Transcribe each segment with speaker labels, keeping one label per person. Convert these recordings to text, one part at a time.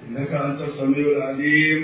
Speaker 1: إنك أنت السميع العليم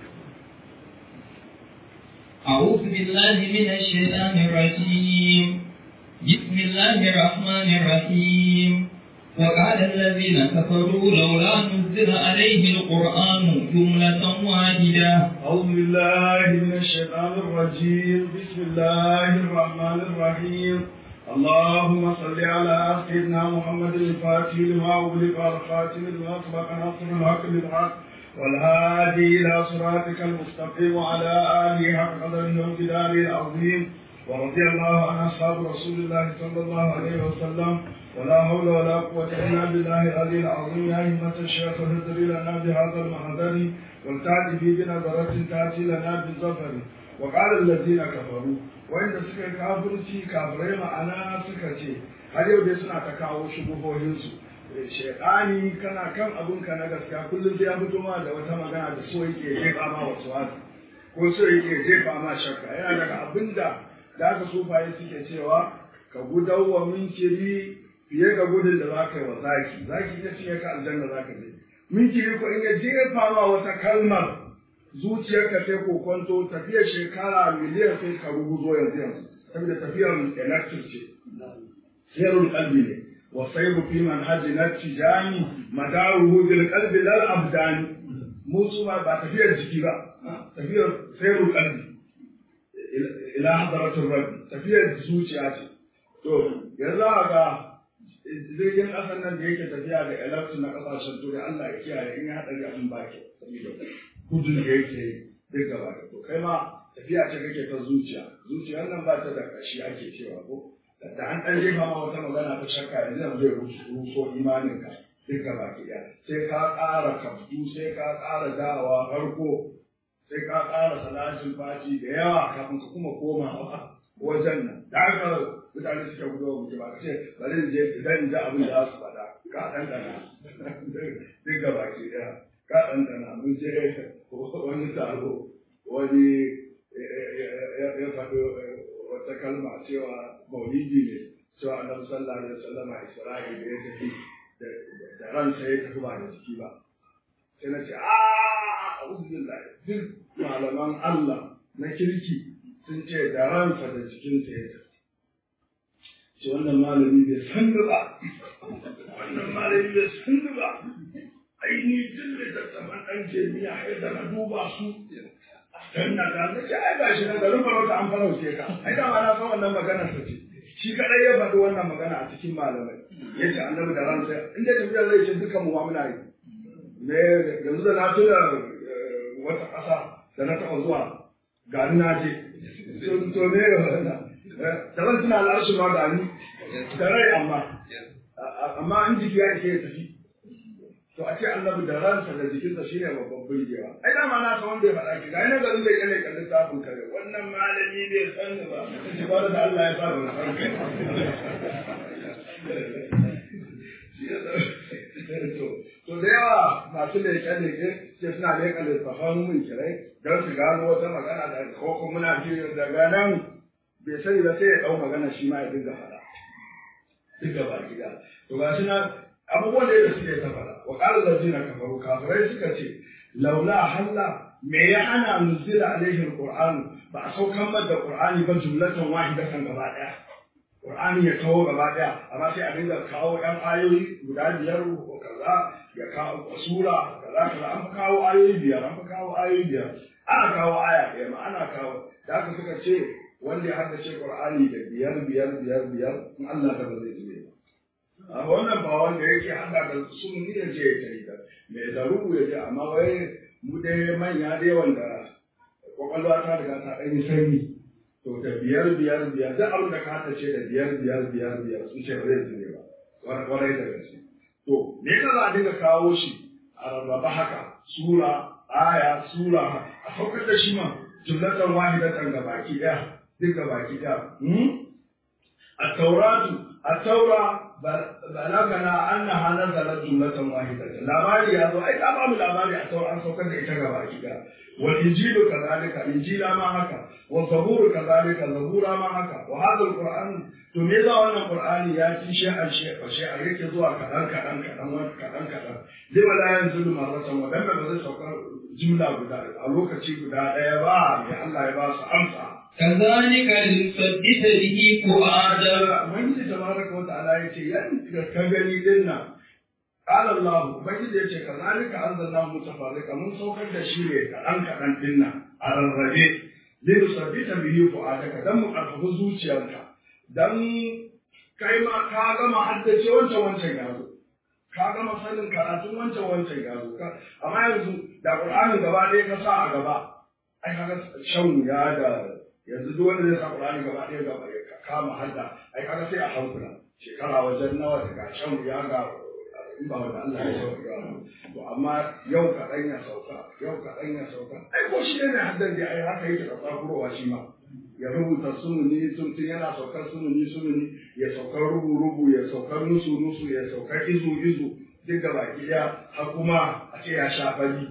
Speaker 2: أعوذ بالله من الشيطان الرجيم بسم الله الرحمن الرحيم وقال الذين كفروا لولا نزل عليه القرآن جملة واحدة
Speaker 1: أعوذ بالله من الشيطان الرجيم بسم الله الرحمن الرحيم اللهم صل على سيدنا محمد الفاتح لما أغلق والخاتم لما سبق ناصر الحق بالحق والهادي إلى صراطك المستقيم وعلى آله حق قدره وامتداره العظيم ورضي الله عن أصحاب رسول الله صلى الله عليه وسلم ولا حول ولا قوة إلا بالله العلي العظيم يا همة الشيخ اهدري لنا بهذا المحضر والتأتي في بنظرة تأتي لنا بالظفر وقال الذين كفروا وإن سكا كافرتي كافرين معنا سكتي har yau dai suna ta kawo shubuhohinsu shekani kana kan abunka na gaskiya kullum sai ya fito ma da wata magana da so yake jefa ma wasu wasu ko so yake jefa ma shakka yana daga abinda da aka sufaye suke cewa ka gudawa minkiri fiye ga gudun da za ka yi wa zaki zaki ya fiye ka aljanna za ka je minkiri ko in ya jefa ma wata kalmar zuciyarka sai ko kwanto tafiyar shekara miliyan sai ka rubuzo yanzu yanzu saboda tafiyar electric ce sirrul qalbi ne wa sayru fi manhaji na tijani madaruhu bil qalbi lal abdani musu ba tafiyar jiki ba tafiyar sirrul qalbi ila hadaratul rabbi tafiyar zuciya ce to yanzu ga jirgin ƙasar nan da yake tafiya da electric na ƙasashen turai Allah ya kiyaye in ya haɗari abin baki saboda gudun da yake duk gaba da to kai ma tafiya ce kake ta zuciya zuciyar nan ba ta da ƙashi ake cewa ko da an ɗan jefa ma wata magana ta shakka yanzu zai ruso imanin ka duk gaba ki sai ka ƙara kaftu sai ka ƙara dawa farko sai ka ƙara salatin fati da yawa kafin ka kuma komawa wajen nan da haka mutane suka gudu wa mutum ba ce bari in je idan in ji abin da za su faɗa ka ɗanɗana duk gaba ki ɗaya ka ɗanɗana mun je wani taro wani ya faɗi wata kalma cewa maulidi ne cewa annabi sallallahu alaihi wasallam a isra'i da ya tafi da ransa ya tafi ba da jiki ba sai na ce a a'udhu billahi duk malaman Allah na kirki sun ce da ransa da jikinsa ya tafi ce wannan malami bai san ba wannan malami bai san ba aini duk littattafan ɗan jami'a yadda na duba su dan na ga na ce ai ga shi na garin farauta an farauce ka ai da ma na san wannan maganar sa ce shi kadai ya faɗi wannan magana a cikin malamai ya ce annabi da ransa inda tafiya zai ce dukan mu ma muna yi me yanzu da na tuna wata ƙasa da na taɓa zuwa ga na je to ne ga wannan da zan tuna al'arshi ma ga ni da rai amma amma in jiki ya ke tafi to a ce annabi da ransa da jikinsa shine babban burgewa ai dama na san wanda ya faɗa ki ga ina garin bai kane kan littafin kare wannan malami bai san ba shi ba da Allah ya fara wannan to da yawa masu leƙe leƙe ce suna leƙa littafan mun kirai don su gano wata magana da ko kuma muna ji daga nan bai sani ba sai ya ɗau magana shi ma ya dinga faɗa duk gaba gida to ga shi na abubuwan da yadda suke ta faɗa wa ƙarar da kafaru kafirai suka ce laula halla me ya hana nuzila alaihi alquran ba a saukan da qur'ani ba jumlatan wahidatan gaba ɗaya qur'ani ya kawo gaba ɗaya amma sai a dinga kawo ɗan ayoyi guda biyar ko kaza ya kawo sura kaza kaza an fi kawo ayoyi biyar an fi kawo ayoyi biyar ana kawo aya ɗaya ma ana kawo da haka suka ce wanda ya haddace qur'ani da biyar biyar biyar biyar in Allah da ba zai zube ba a wannan ba wanda yake hada da sunni ya je ya tafi da mai zarubu ya je amma wai mu dai manya dai wanda kwakwalwa ta riga ta ɗan yi sanyi to da biyar biyar biyar duk abin da ka hada ce da biyar biyar biyar biyar sun ce ba zai zube ba kwarai da gaske to me yasa za a dinga kawo shi a rarraba haka sura aya sura a saukar da shi ma jumlatan wahidatan ga baki ɗaya duk ga baki ɗaya a tauratu a taura balagana annaha nazalat jumlatan wahidatan labari ya zo ai ka ba mu labari a sauran an saukar da ita gaba gida wal injilu kadhalika injila ma haka wa zaburu kadhalika zabura ma haka wa hadha alquran to me za wannan qur'ani ya ci shi an shi fa shi a yake zuwa kadan kadan kadan wani kadan kadan lima la yanzulu marratan wa dan ba zai saukar jumla guda a lokaci guda daya ba ya Allah ya ba su amsa
Speaker 2: كذلك لنثبت به فؤادك
Speaker 1: Ubangiji tabaraka wa ta'ala ya ce yan ka gani din nan qala Allah Ubangiji ya ce kazalika anzalna mutafarrika mun saukar da shi ne kaɗan kaɗan din nan a rarrabe lin sabbita bihi fu'adaka dan mu karfafa zuciyarka dan kai ma ka gama haddace wancan wancan ya zo ka gama sanin karatun wancan wancan ya zo amma yanzu da Qur'anin gaba ɗaya ka sa a gaba ai kaga shan wuya da yanzu duk wanda zai sa Qur'ani gaba ɗaya gaba ya kama hadda ai kaga sai a hankula shekara wajen nawa daga shan wuya ga in ba wanda Allah ya sauka to amma yau kaɗan ya sauka yau kaɗan ya sauka ai ko shi ne haddan da ai haka yake da tsakurowa shi ma ya rubuta sumuni tun yana saukar sumuni sumuni ya saukar rubu rubu ya saukar nusu nusu ya saukar izu izu duk gaba ɗaya har kuma a ce ya sha fari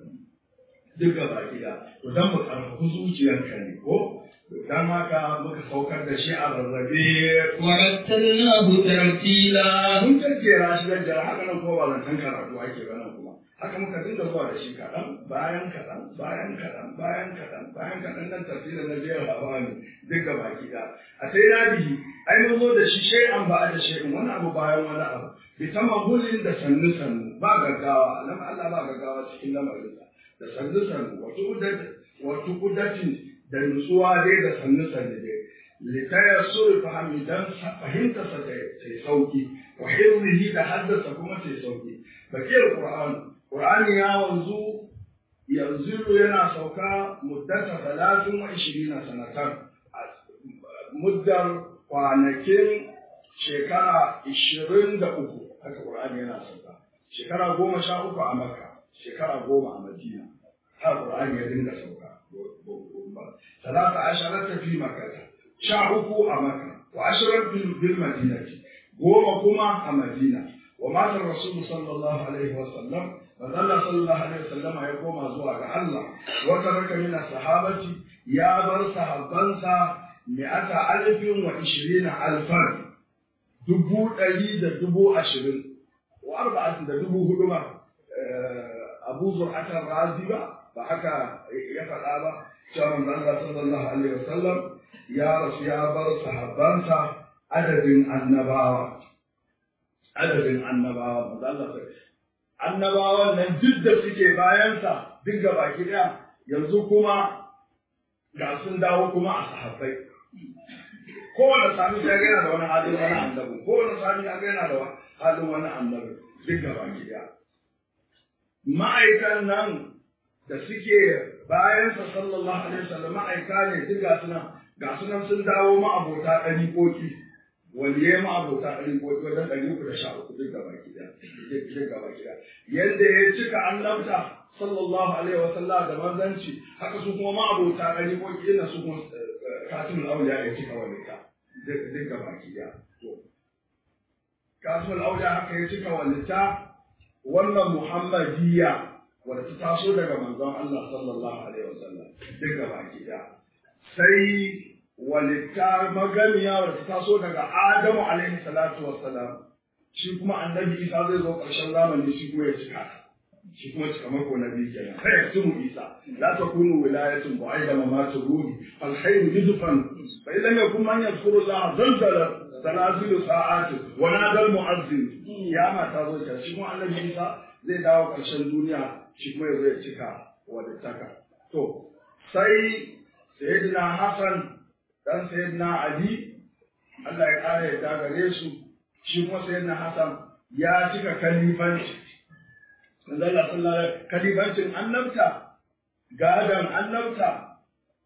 Speaker 1: duk gaba ɗaya to dan mu karfafi zuciyarka ne ko dan haka muka saukar da shi a rarrabe
Speaker 2: ورتلناه ترتيلا
Speaker 1: mun jajjera shi jajjera haka nan kuma ba zancen karatu ake ba nan kuma haka muka dinga zuwa da shi kaɗan bayan kaɗan bayan kaɗan bayan kaɗan bayan kaɗan nan tafsirin na jiyar hawa ne duk gaba ɗaya a sai na bihi ai mun zo da shi shay'an ba da shay'in wani abu bayan wani abu bi tamahulin da sannu sannu ba gaggawa nan Allah ba gaggawa cikin lamarinsa da sannu sannu wato wato kudatin da nutsuwa dai da sannu sannu dai litaya suri fahimi dan fahimta sa ta yi sauki wa hizrihi da haddasa kuma ta yi sauki bakiyar qur'an qur'ani ya wanzu yanzu yana sauka muddata talatin wa ishirina sanatan muddar kwanakin shekara ishirin da uku haka qur'ani yana sauka shekara goma sha uku a makka shekara goma a madina har qur'ani ya dinga sauka ثلاثة عشرة في مكة شعبه أمكة وعشرة بالمدينة قوم كما مدينة ومات الرسول صلى الله عليه وسلم فظل صلى الله عليه وسلم يقوم أزواج الله وترك من الصحابة يا بر صحابنسا مئة ألف وعشرين ألفا دبو ألي دبو عشرين وأربعة دبو هدوما أبو زرعة الرازي بحكى يفعل هذا cewa Allah sallallahu alaihi wasallam ya rasu ya bar sahabbansa adadin annabawa adadin annabawa manzo Allah sai annabawan nan duk da suke bayansa duk gaba daya yanzu kuma ga sun dawo kuma a sahabbai kowane sami ya gana da wani halin wani annabi kowane sami ya gana da halin wani annabi duk gaba daya ma'aikan nan da suke bayansa sallallahu alaihi wasallam ma'aika ne duk ga sunan ga sunan sun dawo ma'abota ɗari koki waliye ma'abota ɗari koki wajen ɗari uku da sha uku duk gaba gida duk gaba gida yadda ya cika annabta sallallahu alaihi wasallam da manzanci haka su kuma ma'abota ɗari koki ina su kuma katimul auliya ya cika walita duk gaba gida to katimul auliya haka ya cika walita wannan muhammadiyya wadda ta taso daga manzon Allah sallallahu alaihi wasallam duk gaba gida sai walitta magamiya wadda ta taso daga Adamu alaihi salatu wassalam shi kuma annabi Isa zai zo ƙarshen zamani shi kuma ya cika shi kuma cika mako na biyu kenan sai ya tumu Isa la takunu wilayatun bu'aida mamatu ruhi fal khayru yudfan fa illam yakun man yadhkuru Allah zalzala tanazilu sa'ati wa nadal mu'azzin kiyama ta zo ta shi kuma annabi Isa zai dawo ƙarshen duniya shi kuma ya zai cika wadattaka. To, sai Sayyidina Hassan ɗan Sayyidina Ali, Allah ya ƙara ya gare su, shi kuma Sayyidina Hassan ya cika kalifanci. Manzo Allah sallallahu alaihi kalifancin annabta, gadon annabta,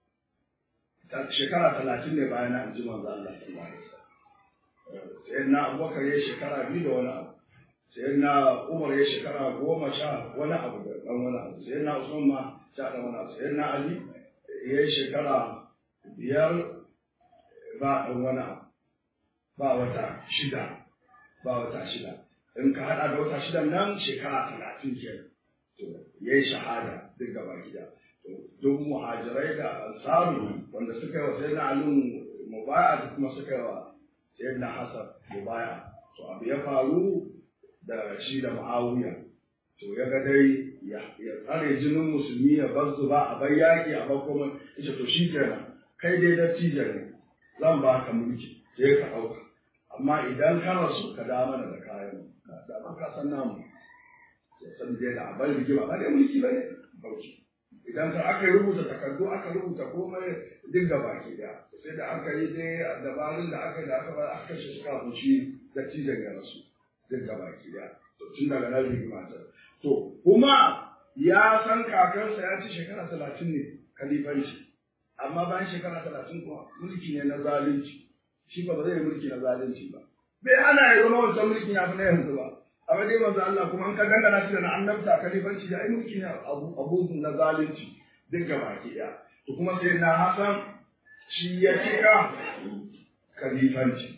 Speaker 1: shekara talatin ne bayan an ji manzo Allah sallallahu alaihi wasallam. Sayyidina Abubakar ya shekara biyu da wani abu. sai na umar ya shekara goma sha wani abu da ɗan wani abu sai na usman ma sha ɗan wani abu sai na ali ya yi shekara biyar ba ɗan wani abu ba wata shida ba wata shida in ka haɗa da wata shidan nan shekara talatin kenan to ya yi shahada duk gaba gida to duk muhajirai da ansaru wanda suka yi wa sayyidina ali mubaya da kuma suka yi wa sayyidina hasan mubaya to abu ya faru da shi da muawiya to ya ga dai ya tsare jinin musulmi ya bar zuba a bar yaƙi a bar kuma ita to shi kenan kai dai dattijo ne zan ba ka mulki sai ka ɗauka amma idan ka rasu ka da mana da kayan da ba ka san namu ya san dai da abin rigima ba dai mulki ba ne bauchi idan ka aka rubuta takardu aka rubuta komai duk da baki daya sai da aka yi dai dabarun da aka yi da aka ba aka kashe su kafin shi dattijon ya rasu duk da baki daya to tun daga nan rigima ta to kuma ya san kakansa ya ci shekara talatin ne kalifanci amma bayan shekara talatin kuma mulki ne na zalunci shi ba zai mulki na zalunci ba bai ana ya zama wancan mulkin ya fi na yanzu ba amma dai manzo Allah kuma an ka dangana shi da na annabta kalifanci ya yi mulki ne abu na zalunci duk gaba ki daya to kuma sai na Hassan shi ya cika kalifanci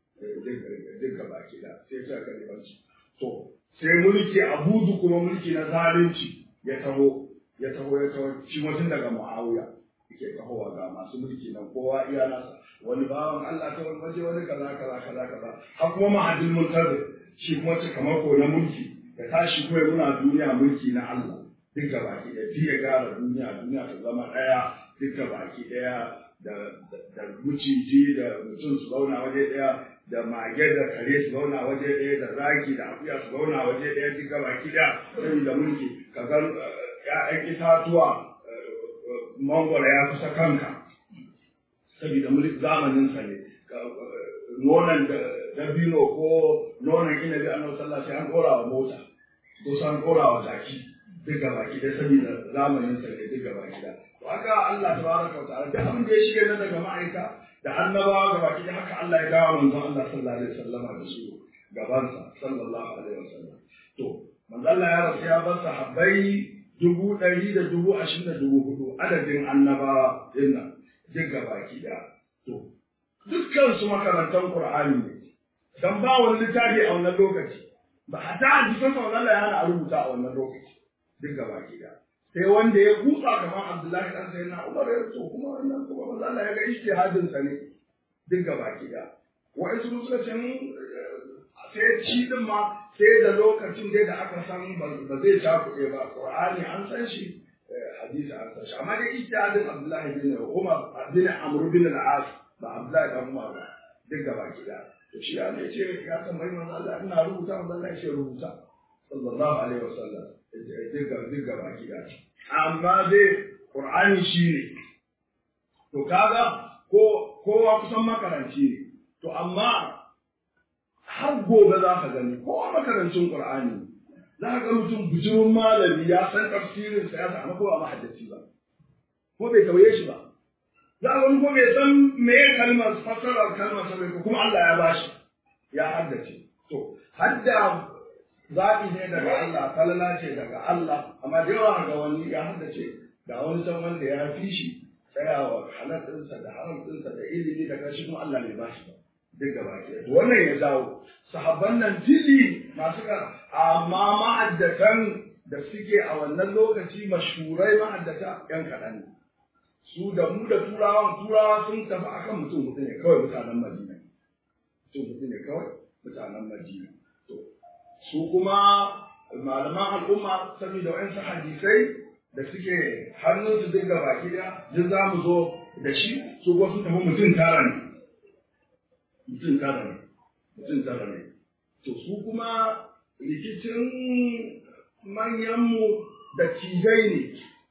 Speaker 1: duk gaba ki daya sai ya cika kalifanci to sai mulki abudu kuma mulki na zalunci ya taho ya taho ya taho shi mutum daga Muawiya yake tahowa ga masu mulki nan kowa iya nasa wani bawan Allah ta wani waje wani kaza kaza kaza kaza har kuma mahadin muntazir shi kuma ce kamar ko na mulki ya tashi ko ya muna duniya mulki na Allah duk ga baki ɗaya fi ya gara duniya duniya ta zama ɗaya duk ga baki ɗaya da da muciji da mutum su zauna waje ɗaya da mage da kare su zauna waje ɗaya da zaki da akuya su zauna waje ɗaya duk ga baki ɗaya saboda mulki ka ga ƴaƴan itatuwa mangwara ya kusa kanka saboda mulki zamaninsa ne nonon dabino ko nonon inabi annabi sallallahu alaihi an dora wa mota ko san dora wa jaki duk gaba ki da saboda zamanin sa ne duk gaba ki da to haka Allah tabaraka wa ta'ala da abin da ya shige na daga ma'aika da annabawa gaba ki da haka Allah ya dawo manzon Allah sallallahu alaihi wasallama da su gabansa sallallahu alaihi wasallam to manzon Allah ya rasu ya bar sahabbai dubu ɗari da dubu ashirin da dubu hudu adadin annabawa dinnan duk gaba ki da to dukkan su makarantar Qur'ani ne dan ba wani littafi a wannan lokaci ba hata hadisan sa Allah ya hana a rubuta a wannan lokaci duk gaba ki da sai wanda ya kutsa kamar Abdullahi dan sai na Umar ya so kuma wannan kuma manzo Allah ya ga ijtihadin sa ne duk gaba ki da wa'in su suka ce sai shi din ma sai da lokacin dai da aka san ba zai cakuɗe ba Qur'ani an san shi hadisi an san shi amma dai ijtihadin Abdullahi bin Umar bin Amr bin al-As ba Abdullahi dan Umar ba duk gaba ki da to shi ya ne ce ya tambayi manzo Allah ina rubuta manzo Allah ya rubuta sallallahu alaihi wasallam duk duk gaba ki da amma dai Qur'ani shi ne to kaga ko kowa kusan makaranci ne to amma har gobe za ka gani kowa makarancin Qur'ani za ka ga mutum bujimin malami ya san tafsirin sa ya samu ko ba mahaddaci ba ko bai tauye shi ba za a wani ko bai san me kalmar fassarar kalmar sa ko kuma Allah ya bashi ya haddace to hadda zaɓi ne daga Allah falala ce daga Allah amma da yawa ga wani ya haddace ga wani can wanda ya fi shi tsayawa halal ɗinsa da haram ɗinsa da ilimi da kashi kuma Allah bai bashi ba duk gaba ke wannan ya dawo sahabban nan tili masu ka amma ma'addatan da suke a wannan lokaci mashhurai ma'addata yan kaɗan ne su da mu da turawan turawa sun tafi akan mutum mutum ne kawai mutanen madina mutum mutum ne kawai mutanen madina to su kuma malaman al'umma saboda wa'ansu hadisai da suke hannunsu duk da baki daya duk za mu zo da shi su kuma sun tafi mutum tara ne mutum tara ne mutum tara ne to su kuma rikicin manyanmu da cijai ne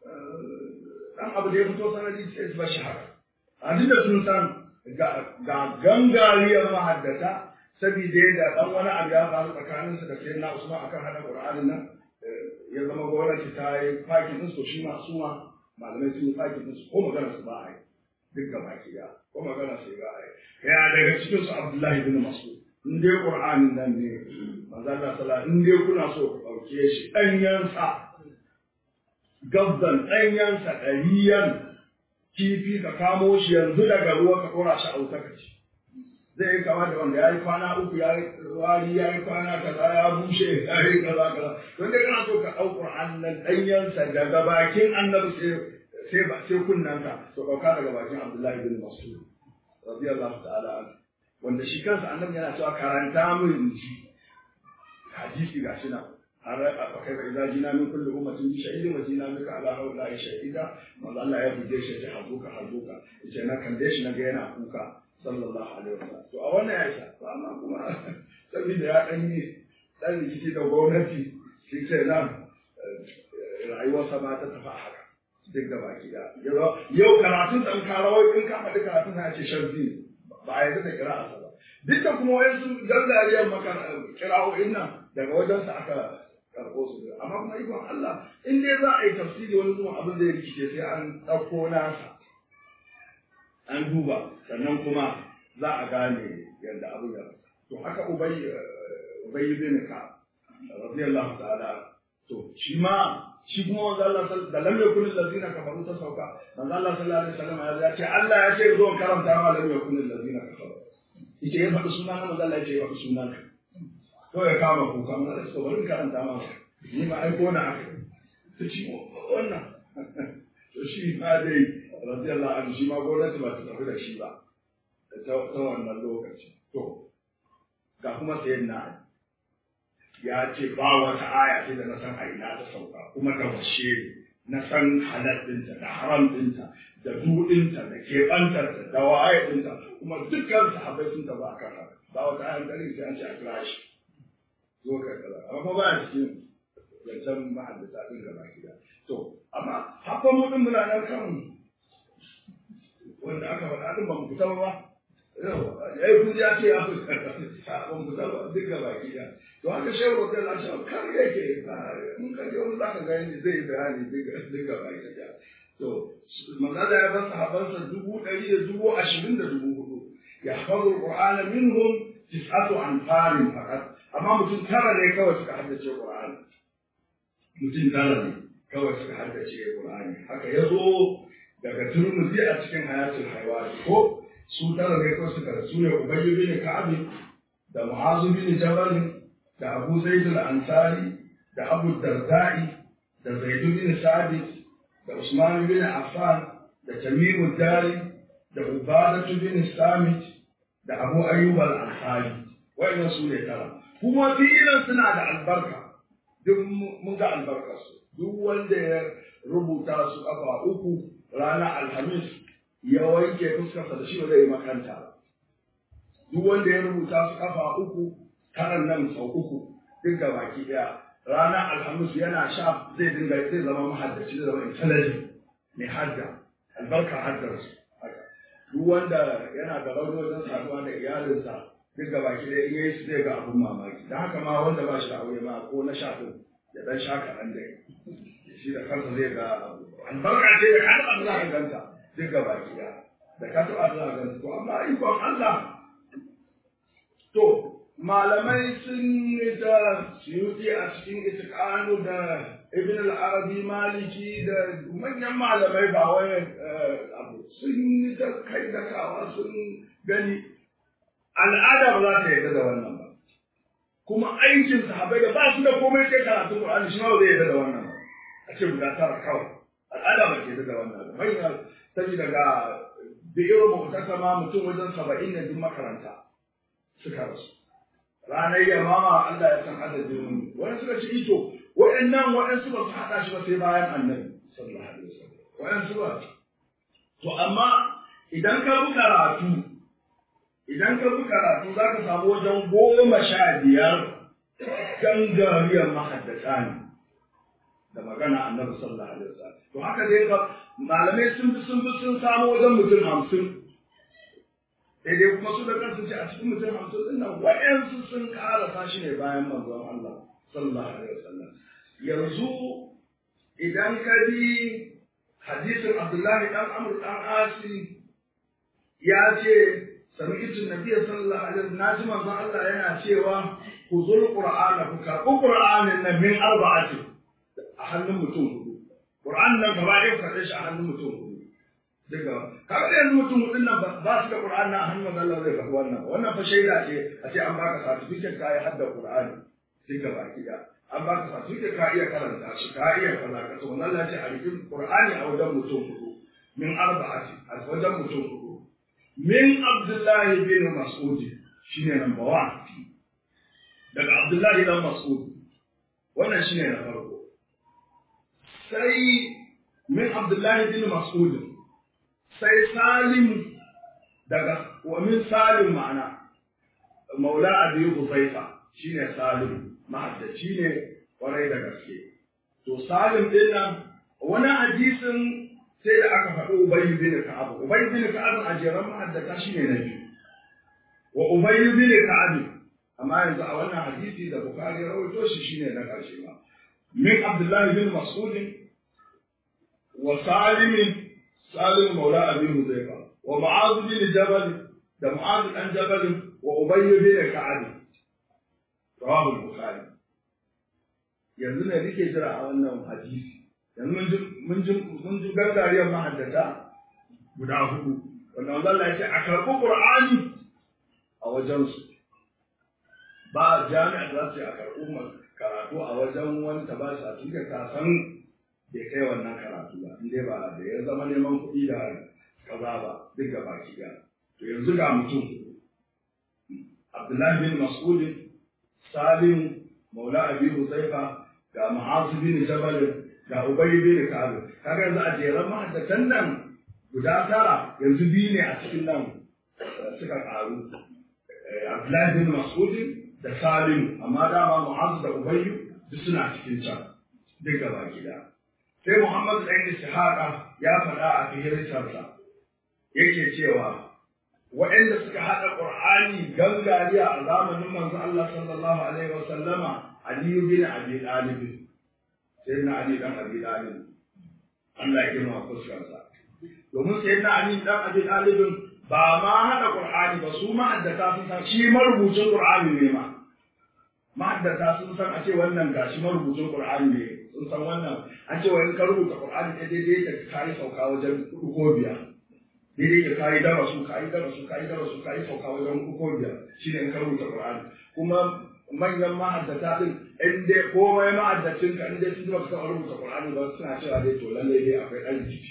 Speaker 1: dan abu da ya fito sanadi sai su bashi haka a duk da sun san ga gangariyar mahaddata saboda da dan wani abu ya faru tsakanin su da sai na Usman akan hada Qur'anin nan ya zama gwamnati ta yi fakin din su shi ma su ma malamai sun yi fakin din su ko magana su ba a yi duk ga baki ya ko magana su ba a yi ya daga cikin su Abdullahi bin Mas'ud in dai Qur'anin nan ne manzo Allah sallallahu in dai kuna so ku dauke shi danyansa gabdan ɗanyensa ɗariyan kifi ka kamo shi yanzu daga ruwa ka ɗora shi a wuta ka ci. zai yi kama da wanda ya yi kwana uku ya yi wari ya yi kwana kaza ya bushe ya yi kaza kaza don dai kana so ka ɗau Qur'an nan ɗanyensa daga bakin annabi sai sai ba sai kunnanka to ɗauka daga bakin Abdullahi bin Mas'ud radiyallahu ta'ala anhu wanda shi kansa annabi yana cewa karanta min ji hadisi gashi nan har a kai ba idan jina min kullu ummatin bi shahidin wa jina min ala haula shahida manzo Allah ya buge shi ta hazuka hazuka yace na kalle shi naga yana kuka sallallahu alaihi wasallam to a wannan ya isa to amma kuma saboda ya dan yi dan rikici da gwamnati shi ce nan rayuwarsa ba ta tafi haka duk da baki da yau karatun dan karawai in ka faɗi karatun ya ce sharzi ba a yarda da kira'arsa ba duk da kuma wayansu gangariyar kira'o'in nan daga wajensa aka karɓo su amma kuma ikon Allah in dai za a yi tafsiri wani zuwan abin da ya rikice sai an ɗauko nasa an duba sannan kuma za a gane yadda abin ya to haka ubay ubay bin ka radiyallahu ta'ala to shi ma shi kuma manzo Allah da lam yakun allazina kafaru ta sauka manzo Allah sallallahu alaihi wasallam ya ce Allah ya ce zo karanta ma lam yakun allazina kafaru ita ya faɗi sunan manzo Allah ya ce ya faɗi sunan ka to ya kama kuka mun da bari karanta ma ni ma aiko na aka to shi wannan to shi ma dai radiyallahu anhu shi ma gwamnati ba ta tafi da shi ba ta wannan lokaci to ga kuma sayan na ya ce ba wata aya sai da na san a ina ta sauka kuma da washe na san halal ɗinta da haram ɗinta da duɗinta da keɓantarta da waye ɗinta kuma dukkan sahabbai sun tafi a kan haka ba wata ayan ɗari sai an ce a kira shi zo ka kaza amma kuma ba a cikin zancen mahaddata ɗin gaba gida to amma hakan mu ɗin muna nan kan wanda aka faɗa ɗin ba mu fita ba ya yi kuzi ya ce ya fi ba mu fita ba duk gaba gida to haka shehu wa kai lashe kar yake in ka je wani zaka ga yadda zai bayani duk gaba gida to manzala ya bar sahabansa dubu ɗari da dubu ashirin da dubu hudu ya hafazu qur'ana minhum tis'atu anfarin faqat amma mutum tara ne kawai suka haddace qur'ani mutum tara ne kawai suka haddace qur'ani haka ya zo daga turmuzi a cikin hayatul haywani ko su tara ne kawai suka rasu ne ubayy bin ka'ab da mu'azu bin jabal da abu zaid al-ansari da abu darda'i da zaid bin sabit da usman bin affan da tamim dari da ubadatu bin samit da abu ayyub al-ansari wa'annan su ne tara kuma fi'ilan suna da albarka duk mun ga albarkarsu duk wanda ya rubuta su kafa uku ranar alhamis ya wanke fuskarsa da shi ba zai yi makanta ba duk wanda ya rubuta su kafa uku karan nan sau uku duk ga baki daya ranar alhamis yana sha zai dinga zai zama mahaddaci zai zama intelligent mai hadda albarkar haddar su duk wanda yana da rauni wajen saduwa da iyalinsa duk ga baki daya in yayi su zai ga abun mamaki don haka ma wanda ba shi da aure ma ko na sha din ya dan sha kaɗan dai shi da kansa zai ga albarka ce da ka taɓa za ka ganta duk ga baki ɗaya da ka taɓa za ka ganta to amma ikon Allah to malamai sun yi da suyuti a cikin itiqanu da ibn al-arabi maliki da manyan malamai ba wai abu sun yi da kai da kawa sun gani al'ada ba za ta yarda da wannan ba kuma aikin sahabbai da ba su da komai sai karatun Qur'ani shi ma ba zai yarda da wannan ba a ce guda tara kawai al'ada ba ke yarda da wannan ba bai saboda ga biyar mu'tasama mutum wajen saba'in ne duk makaranta suka rasu ranar yamama Allah ya san adadin wani suka ci ito waɗannan waɗansu ba su haɗa shi ba sai bayan annabi sallallahu alaihi wasallam waɗansu ba to amma idan ka bi karatu idan ka bi karatu za ka samu wajen goma sha biyar gangariyar mahaddata ne da magana annabi sallallahu alaihi wasallam to haka dai ka malamai sun bi sun bi sun samu wajen mutum hamsin sai dai kuma su da kansu ce a cikin mutum hamsin din nan wa'yansu sun karasa shi ne bayan manzon Allah sallallahu alaihi wasallam yanzu idan ka bi hadisin Abdullahi dan Amr dan Asi ya ce sami'tu nabiyyi sallallahu alaihi wasallam naji manzon Allah yana cewa ku zul qur'ana ku karɓi qur'anin nan min arba'ati a hannun mutum hudu qur'an nan gaba ɗaya karɓe shi a hannun mutum hudu daga kaga yanzu mutum hudun nan ba su da Qur'ani na hannun Allah zai faɗi wannan wannan fa shaida ce a ce an baka certificate kai hadda Qur'ani sai ka baki da an baka certificate ka iya karanta shi ka iya kaza ka to wannan Allah ce a rikin Qur'ani a wajen mutum hudu min arba'ati a wajen mutum hudu min Abdullahi bin Mas'ud shine number 1 daga Abdullahi dan Mas'ud wannan shine na farko sai min Abdullahi bin Mas'ud sai Salim daga wa min Salim ma'ana Maula Abi Huzaifa shine Salim mahaddaci ne kwarai da gaske to Salim din nan wani hadisin sai da aka faɗi Ubay bin Ka'ab Ubay bin Ka'ab a jeran mahaddata shine na biyu wa Ubay bin Ka'ab amma yanzu a wannan hadisi da Bukhari ya rawaito shi shine na ƙarshe ba min Abdullah bin Mas'ud wa Salim Salim Maula Abi Huzaifa wa Mu'adh bin Jabal da Mu'adh dan Jabal wa Ubay bin Ka'ab rawahu Bukhari yanzu ne nake jira a wannan hadisi yanzu mun ji mun ji mun ji gangariyar mahaddata guda hudu wanda Allah ya ce a karɓi Qur'ani a wajensu ba jami'a za su yi a karɓi karatu a wajen wani ta ba shi a tuka kasan bai kai wannan karatu ba in dai ba da ya zama neman kuɗi da kaza ba duk ga baki ga to yanzu ga mutum Abdullahi bin Mas'ud Salim Maula Abi Huzaifa ga Mu'az bin Jabal ga Ubay bin Ka'ab kaga yanzu a jeran mahaddatan nan guda tara yanzu biyu ne a cikin nan suka karu Abdullahi bin Mas'ud da Salim amma dama Mu'az da Ubay duk suna cikin can duk gaba gida sai Muhammad ɗan Ishaqa ya faɗa a fihirtarsa yake cewa waɗanda suka haɗa Qur'ani gangariya a zamanin manzo Allah sallallahu alaihi wa sallama Ali bin Abi Talib sai na Ali dan Abi Talib Allah ya girma fuskarsa domin sai na Ali dan Abi Talib ba ma haɗa Qur'ani ba su ma'addata sun san shi marubucin Qur'ani ne ma ma'addata sun san a ce wannan gashi marubucin Qur'ani ne sun san wannan an ce wa in ka rubuta Qur'ani ta daidai ka kai sauka wajen hudu ko biyar daidai ka kai darasu kai darasu kai darasu kai sauka wajen hudu ko biyar shine in ka rubuta Qur'ani kuma manyan ma'addata din in dai komai ma'addacin ka in dai sun ba ka rubuta Qur'ani ba suna cewa dai to lalle dai akwai ɗan jiki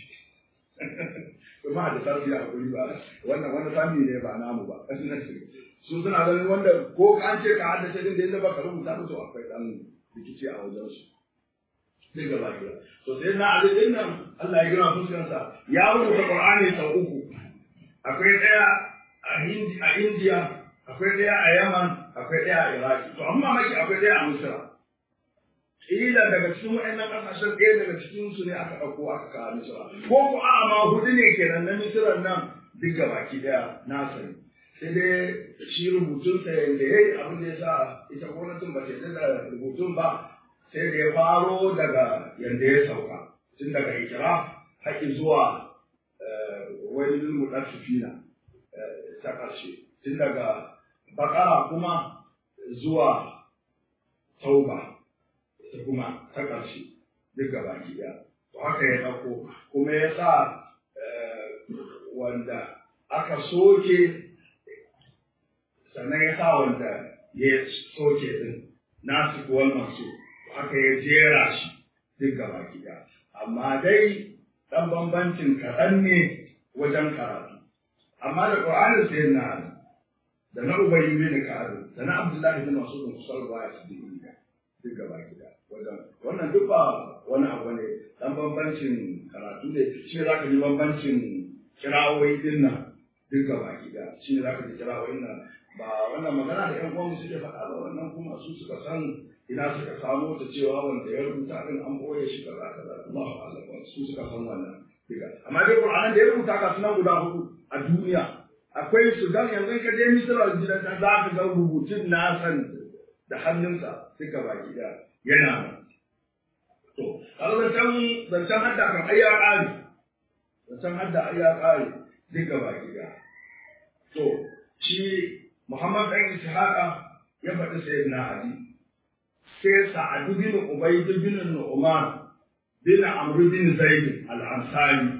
Speaker 1: kuma da sarfi a kuri ba wannan wani sami ne ba namu ba su suna ganin wanda ko ka an ce ka haddace din da yadda baka rubuta ba to akwai dan rikici a wajen su duk gaba ɗaya to sai na ali din nan Allah ya gina fuskar sa ya rubuta Qur'ani sau uku akwai ɗaya a Hindi a India akwai ɗaya a Yaman akwai ɗaya a Iraki to amma maki akwai ɗaya a Misra kila daga cikin waɗannan ƙasashen ɗaya daga cikin su ne aka ɗauko aka kawo Misra ko ko a'a ma hudu ne kenan na Misra nan duk gabaki ɗaya na sani sai dai shi rubutun sa yanda yayi abin da yasa ita gwamnatin ba ta yarda da rubutun ba sai da ya faro daga yanda ya sauka tun daga ikira haƙi zuwa wani mudaffifina ta ƙarshe tun daga bakara kuma zuwa tauba ta kuma ta ƙarshe duk gaba ɗaya to haka ya ɗauko kuma ya sa wanda aka soke sannan ya sa wanda ya soke din nasu kuwal masu haka ya jera shi duk gaba ɗaya amma dai ɗan bambancin kaɗan ne wajen karatu amma da ƙwa'anin sai na da na ubayi bin ka'ab da na abdullahi bin mas'ud kusar baya su dinga duk gaba gida wajen wannan duk ba wani abu ne dan bambancin karatu ne shi ne zaka ji bambancin kirawoyi din nan duk gaba gida shi ne zaka ji kirawoyin nan ba wannan magana da ƴan uwanmu suke faɗa ba wannan kuma su suka san ina suka samo ta cewa wanda ya rubuta din an boye shi kaza kaza Allahu a'lam su suka san wannan diga amma dai Qur'anin da ya rubuta ka sunan guda hudu a duniya akwai su dan yanzu ka je Misra gidan za ka ga rubutun na san da hannunsa suka baki da yana nan. To, kaga zancen zancen hadda kan ai ya ƙare. Zancen hadda ai ya ƙare duka baki da. To, shi Muhammad ɗan Ishaqa ya faɗi sayyidina Ali. Sai Sa'ad bin Ubayd bin Nu'man bin Amr bin Zaid al-Ansari.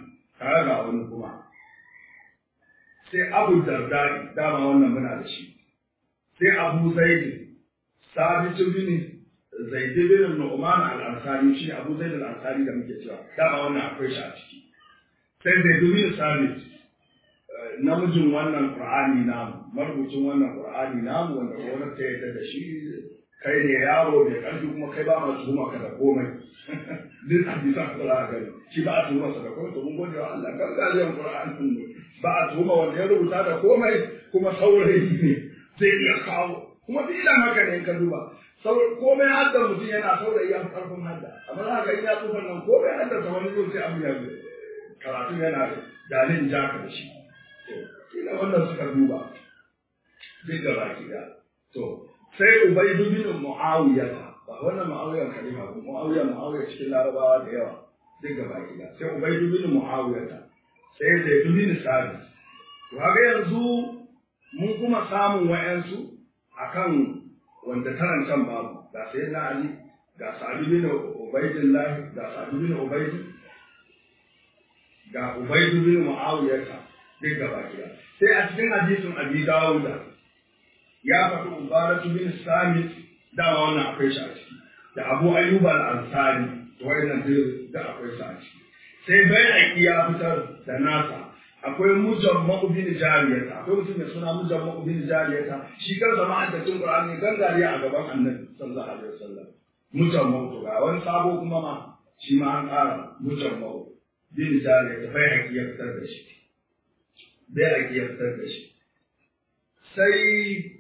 Speaker 1: kaga ga wani kuma sai abu dardari dama wannan muna da shi sai abu zaidi sabitu bin zaidi bin nu'man al-ansari shi abu zaidi al-ansari da muke cewa dama wannan akwai shi a ciki sai zaidu bin sabit namijin wannan qur'ani namu marubucin wannan qur'ani namu wanda gwamnati ta yarda da shi kai ne yaro mai ƙarfi kuma kai ba ma tuhuma ka da komai duk hadisan da za ka gani shi ba a tuhuma sa da komai to mun gode wa Allah kan galiyan qur'anin mu ba a tuhuma wanda ya rubuta da komai kuma saurayi ne zai iya kawo kuma duk ila haka ne ka duba komai hadda mutum yana saurayi ya fi ƙarfin hadda amma za ka ga ya tsufa nan komai hadda ta wani zai sai abu ya karatu yana dalin jaka da shi to kila wannan suka duba duk da baki da to sai ubaidu bin muawiya ba wannan muawiya khalifa ba muawiya muawiya cikin larabawa da yawa duk gaba gida sai ubaidu bin muawiya sai zaidu bin sabi to haka yanzu mun kuma samun wayansu akan wanda tarancan babu ga sai na ali ga sa'id bin ubaidillah ga sa'id bin ubaid ga ubaidu bin muawiya duk gaba gida sai a cikin hadisin abi dawuda ya faɗi ubaratu bin samit dama wannan akwai shi a ciki da abu ayyuba al-ansari to wayannan da akwai shi a ciki sai bai ya fitar da nasa akwai mujamma bin jariyata akwai mutum mai suna mujamma bin jariyata shi kansa ma'aikacin qur'ani gangariya a gaban annabi sallallahu alaihi wasallam mujamma to ga wani sabo kuma ma shi ma an ƙara mujamma bin jariyata bai ya fitar da shi bai ya fitar da shi sai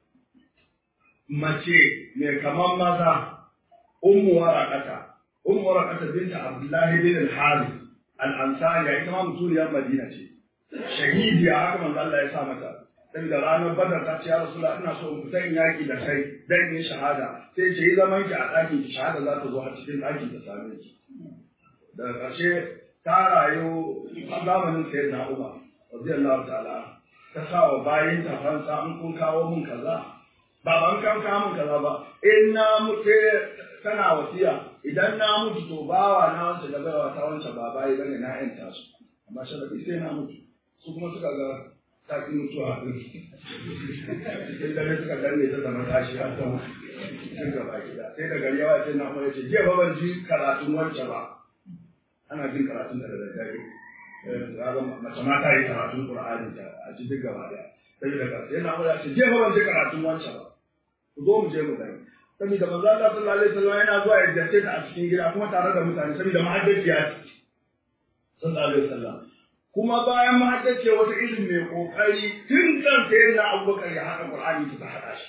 Speaker 1: mace mai kaman maza ummu waraqata ummu waraqata binta abdullahi bin al-harith al-ansari ita ma mutuniyar madina ce shahidiya haka manzo Allah ya sa mata saboda ranar badar ta ce ya rasulullah ina so in fita in yaki da kai dan yin shahada sai ce yi zaman ki a ɗakin ki shahada za ta zo a cikin ɗakin ta same ki daga ƙarshe ta rayu a zamanin sayyidina Umar radiyallahu ta'ala ta sa wa bayin ta fansa in kun kawo mun kaza ba ban kan kamun kaza ba in na mutu tana wasiya idan na mutu to bawa na wance da baiwa ta wance ba bayi bane na yanta su amma sharadi sai na mutu su kuma suka ga ta ki mutuwa din cikin dare suka danne ta zama tashi har ta mutu cikin gaba gida sai da gari yawa sai na kuma yace jiya ba ban ji karatun wance ba ana jin karatun da daddare mace ma ta yi karatun Qur'ani ta a cikin gaba daya sai daga sai na kuma yace jiya ba ban ji karatun wance ba ku zo mu je mu gani saboda manzo Allah sallallahu alaihi wasallam yana zuwa ya jace ta a cikin gida kuma tare da mutane saboda mahaddaciya ce sallallahu alaihi wasallam kuma bayan mahaddaciya wata ilimi mai kokari tun kan sai na Abubakar ya haɗa Qur'ani ta haɗa shi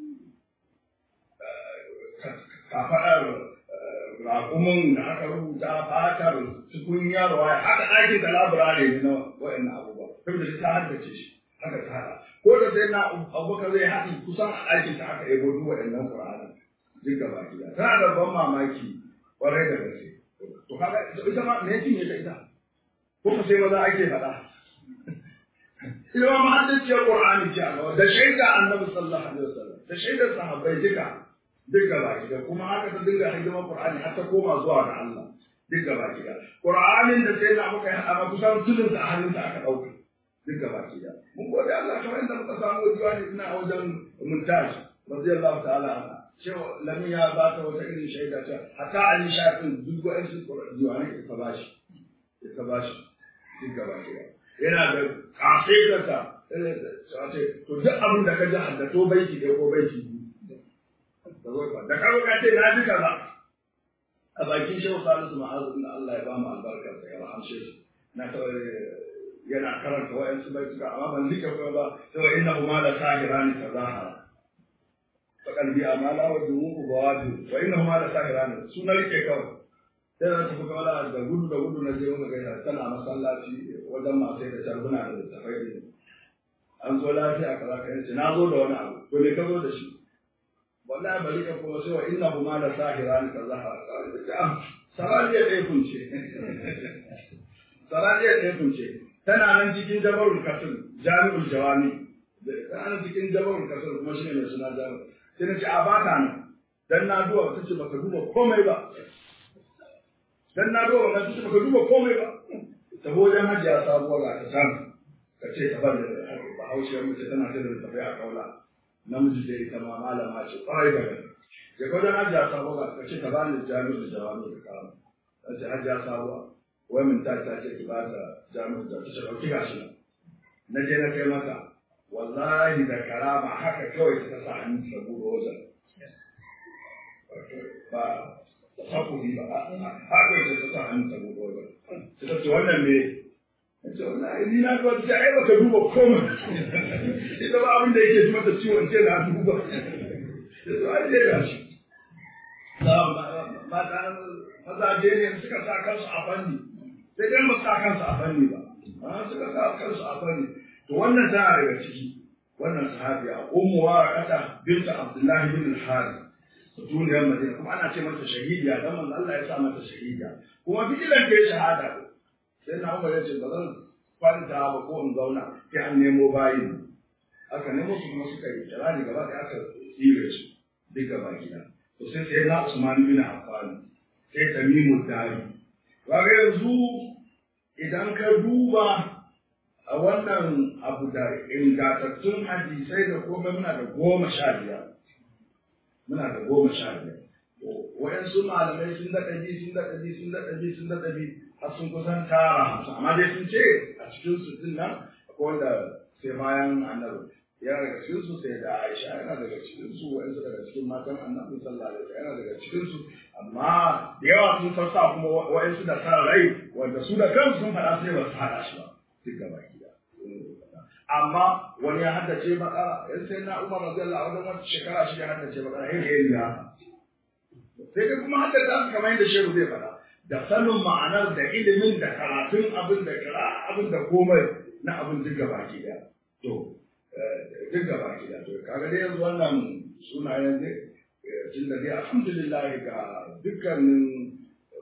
Speaker 1: kafaɗar raƙumin da aka rubuta fatar tukunyar waya haka ɗakin da laburare ne na wa'annan abubuwa saboda ta haddace shi haka ta haɗa ko da sai na abubakar zai haɗi kusan a ɗakin ta aka yabo duk waɗannan ƙur'anin duk gaba gida tana da ban mamaki ƙwarai da gaske to kaga ita ma me yake ta ita ko ka sai maza ake faɗa ita ma mahaddaciyar ƙur'ani ce a gaba da shaida annabi sallallahu alaihi wasallam da shaidar sahabbai duka duk gaba gida kuma haka ta dinga hidimar ƙur'ani har ta koma zuwa ga Allah duk gaba gida ƙur'anin da sai na muka yi haɗa kusan tudun a hannunta aka ɗauka duk gaba ki da mun gode Allah kamar yadda muka samu diwani ina a wajen muntaj radiyallahu ta'ala anha cewa lamin ya ba ta wata irin shaida ta hatta ali shafin duk wa'in su diwani ka ba shi ka ba shi duk gaba ki da yana da kafirata ce to duk abin da ka ji haddato baiti ɗaya ko baiti da ka ka ce na ji kaza a bakin shehu salisu ma'azu da Allah ya ba mu albarkar ya rahamshe shi na yana karanta wa'yansu bai suka amma ban zika kuma ba sai wa inna huma la sahirani tazahara fa qalbi amala wa dumuku bawadu wa inna huma la sahirani suna rike kawai sai na tafi kawai da gudu da gudu na je muka gaisa tana masallaci wajen masu da sharbuna da littafai ne an zo lafiya kaza ka yace na zo da wani abu to me ka zo da shi wallahi bari ka kuma sai wa inna huma la sahirani tazahara sarariya ɗaya kunce sarariya ɗaya kunce tana nan cikin jabarul kasir jami'ul jawami tana nan cikin jabarul kasir kuma shi ne mai suna jami'ul sai na ce a ba ta nan dan na duba ta ce baka duba komai ba dan na duba na ce baka duba komai ba ta wajen hajiya sabuwar ga ta san ka ce ta bada bahaushiyar mace tana ta da tafiya a kaula namiji da ita ma malama ce kwarai da gaske ya wajen hajiya sabuwar ga ka ce ta bani jami'u da jawabi da karamu ta ce hajiya sabuwa wai min ta ta ce ki ba ta jami'u da ta ce ɗauki gashi nan na je na kai mata wallahi da karama haka kawai ta sa hannu ta buɗe wajen ba da hakuri ba haka da ta sa hannu ta buɗe wajen ta ce wannan me ce wallahi ni na ga ta ai baka duba komai ita ba abin da yake ji mata ciwon ce na duba to ai dai ga shi mata mazaje ne suka sa kansu a fanni sai dai ba sa kansu a fanni ba suka sa kansu a fanni to wannan tana daga ciki wannan sahabiya ummu waraqata bint abdullahi bin al-harith duniyar madina kuma ana ce mata shahidiya dan manzo Allah ya sa mata shahidiya kuma fi'ilan ta shahada sai na umar ya ce ba zan kwanta ba ko in zauna sai an nemo bayin aka nemo su kuma suka yi kirani gaba da aka tsire su duk gaba gida to sai sai na Usman bin Affan sai Tamimu Dari kaga yanzu idan ka duba a wannan abu da ingantattun hadisai da komai muna da goma sha biyar muna da goma sha biyar wayansu malamai sun daɗa bi sun daɗa bi sun daɗa bi sun daɗa bi har sun kusan tara hamsin amma dai sun ce a cikin su din nan akwai wanda sai bayan annabi ya daga cikin su sai da Aisha yana daga cikin su wayansu daga cikin matan annabi sallallahu alaihi wasallam yana daga cikin su amma da yawa sun sassa kuma wayansu da sa rai wanda su da kansu sun faɗa sai ba su haɗa shi ba duk gaba gida amma wani ya haddace bakara yan sai na umar radiyallahu anhu wata shekara shi ya haddace bakara yin yayi ya sai dai kuma haddace su kamar yadda shehu zai faɗa da sanin ma'anar da ilimin da karatun abin da kira abin da komai na abin duk gaba gida to duk gaba gida to kaga dai yanzu wannan sunayen ne tun da dai alhamdulillah ga dukkanin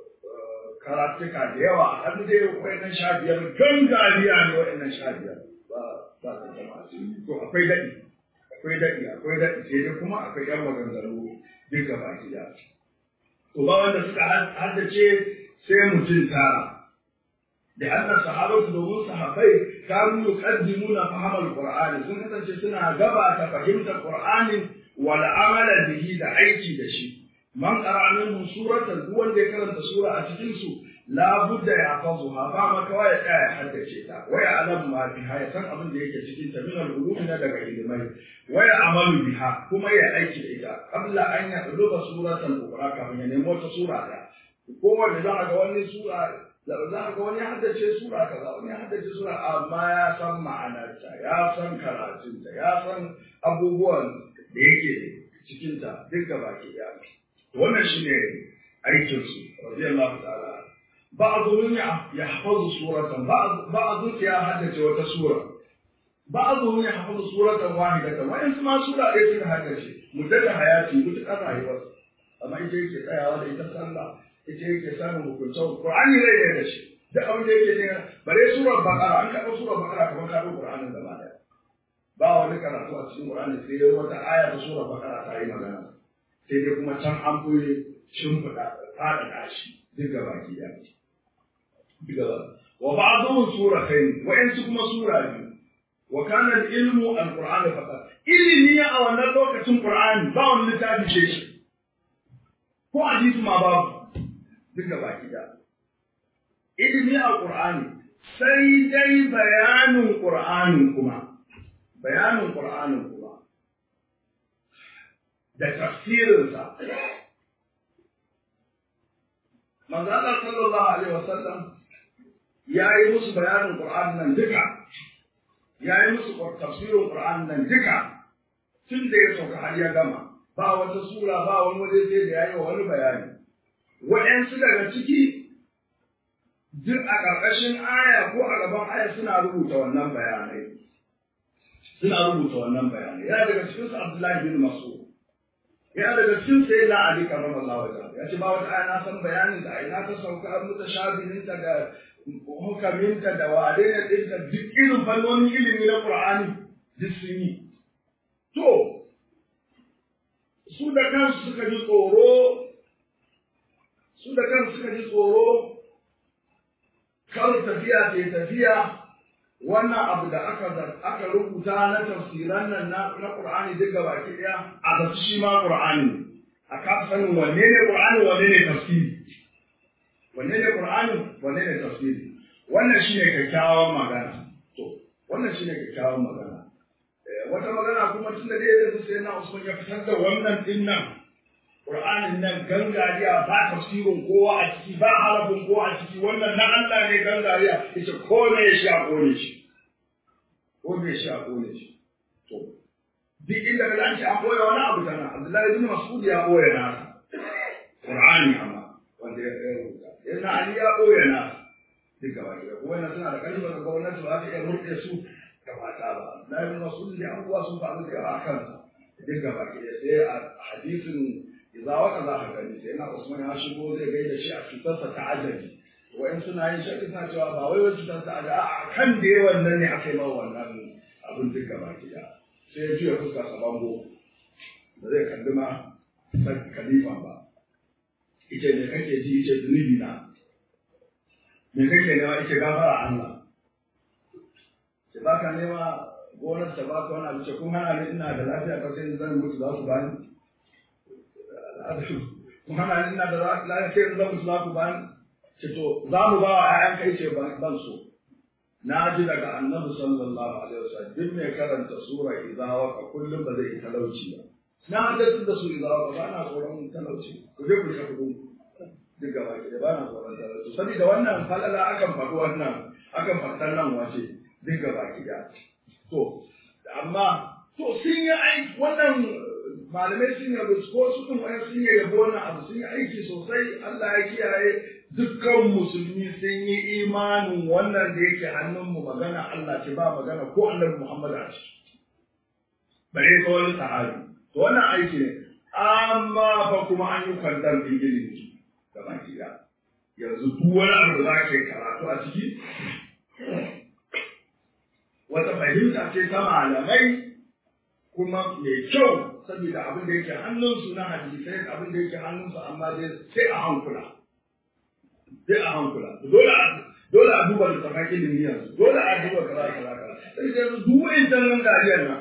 Speaker 1: karatuka da yawa har dai wayannan sha biyar gangariya ne wayannan sha biyar ba ba ta jama'a to akwai daɗi akwai daɗi akwai daɗi sai dai kuma akwai yan maganganu duk gaba gida to ba wanda suka haddace sai mutum tara da annan sahabatu domin sahabbai kanu yuqaddimuna fahamal qur'ani sun kasance suna gabata fahimtar qur'ani wal amala bihi da aiki da shi man qara'a minhum suratan duk wanda ya karanta sura a cikin su la budda ya fazuha ba ma kawai ya tsaya ya haddace ta wa ya alam ma biha ya san abin da yake cikin ta min al na daga ilimai wa ya amalu biha kuma ya aiki da ita qabla an ya duba suratan ukra kafin ya nemo ta sura da kowanne za a ga wani sura za a ga wani haddace sura kaza wani haddace sura amma ya san ma'anarta ya san karatunta ya san abubuwan da yake cikinta duk gaba ke ya wannan shine aikin su radiyallahu ta'ala ba'dhum yahfazu suratan ba'dhum ya haddace wata sura ba'dhum yahfazu suratan wahidatan wa in ma sura ɗaya suka haddace muddata hayati mutakar rayuwar amma ita yake tsayawa da ita sallah ita yake samun hukuncin Qur'ani zai yi da shi duk abin da yake ne bare surar Baqara an kaɗo surar Baqara kamar ka ɗau Qur'anin gaba ɗaya ba wani karatu a cikin Qur'ani sai dai wata aya ta surar Baqara ta yi magana sai dai kuma can an koyi shimfiɗa faɗaɗa shi duk gaba ki da duk gaba wa ba'dhum suratayn wa in kuma sura biyu wa kana al-ilmu al-Qur'an faqat ilimi a wannan lokacin Qur'ani ba wani littafi ce shi ko hadisi ma babu duka baki da ilimi a ƙur'ani sai dai bayanin ƙur'anin kuma bayanin ƙur'anin kuma da tafsirinsa manzo Allah sallallahu alaihi wasallam ya yi musu bayanin ƙur'anin nan duka ya yi musu tafsirin ƙur'anin nan duka tun da ya sauka har ya gama ba wata sura ba wani waje sai da ya yi wa wani bayani waɗansu daga ciki duk a ƙarƙashin aya ko a gaban aya suna rubuta wannan bayanai suna rubuta wannan bayanai yana daga cikin su Abdullahi bin Mas'ud yana daga cikin sai la Ali karramallahu wajhahu ya ce ba wata aya na san bayanin da ina ta sauka mutashabihin ta da hukamin ta da wadai da ta duk irin fannonin ilimi na Qur'ani duk sun yi to su da kansu suka ji tsoro su da kansu suka ji tsoro kar tafiya ta tafiya wannan abu da aka aka rubuta na tafsiran nan na na Qur'ani duk gaba ki daya a ga shi ma Qur'ani a ka sanin wanne ne Qur'ani wanne ne tafsiri wanne ne Qur'ani wanne ne tafsiri wannan shine kyakkyawan magana to wannan shine kyakkyawan magana wata magana kuma tunda dai yanzu sai na Usman ya fitar da wannan din nan Qur'anin nan gangariya ba tafsirin kowa a ciki ba harafin kowa a ciki wannan na Allah ne gangariya yace ko ne ya sha kone shi ko ne ya sha kone shi to duk inda ka an ce an koya wani abu tana Abdullahi ibn Mas'ud ya koya na Qur'ani amma wanda ya rubuta yana Ali ya koya na duk gaba ɗaya ko wannan suna da kalmar da gwamnati ba ta iya murɗe su gaba ta ba Abdullahi ibn Mas'ud da abubuwa sun faru da yawa a kansa duk gaba ɗaya sai a hadisin idza waka za ka gani sai na Usman ya shigo zai gaida shi a cutarsa ta ajabi wa'in suna yin shakki suna cewa ba wai wacce cutar ta ajabi a kan da yawan nan ne aka yi mawa wannan abin duka baki da sai ya juya fuska sa bango ba zai kalli ma khalifa ba ita ne kake ji ita zunubi na me kake nema ita gafara Allah ce ba ka nema gonar ta ba ka wani abu ce kun hana ni ina da lafiya ka sai zan mutu za ku bani Muhammad ina da lafiya sai zan musu za ku bani ce to za mu ba wa ƴaƴan kai ce ban so na ji daga annabi sallallahu alaihi wasallam duk mai karanta sura idza waqa kullum ba zai talauci ba na haddace da su idza waqa ba na tsoron talauci ku je ku shafu duk gaba ki da ba na tsoron talauci saboda wannan falala akan faɗi wannan akan faɗan nan wace duk gaba ki da to amma to sun yi aiki wannan malamai sun yi ko su ɗin wani sun yi yabo wannan abu sun yi aiki sosai Allah ya kiyaye dukkan musulmi sun yi imanin wannan da yake hannunmu magana Allah ce ba magana ko annabi Muhammad a ciki bare ko wani sahabi to wannan aiki ne amma fa kuma an yi kwantar da ilimi da baki da yanzu duk wani abu da za ka yi karatu a ciki wata fahimta ce ta malamai kuma mai kyau saboda abin da yake hannunsu na hadisai abin da yake hannunsu amma dai sai a hankula sai a hankula dole a dole a duba littafin ilimi yanzu dole a duba kaza kaza kaza sai da yanzu duk wa'incan nan gajiyar nan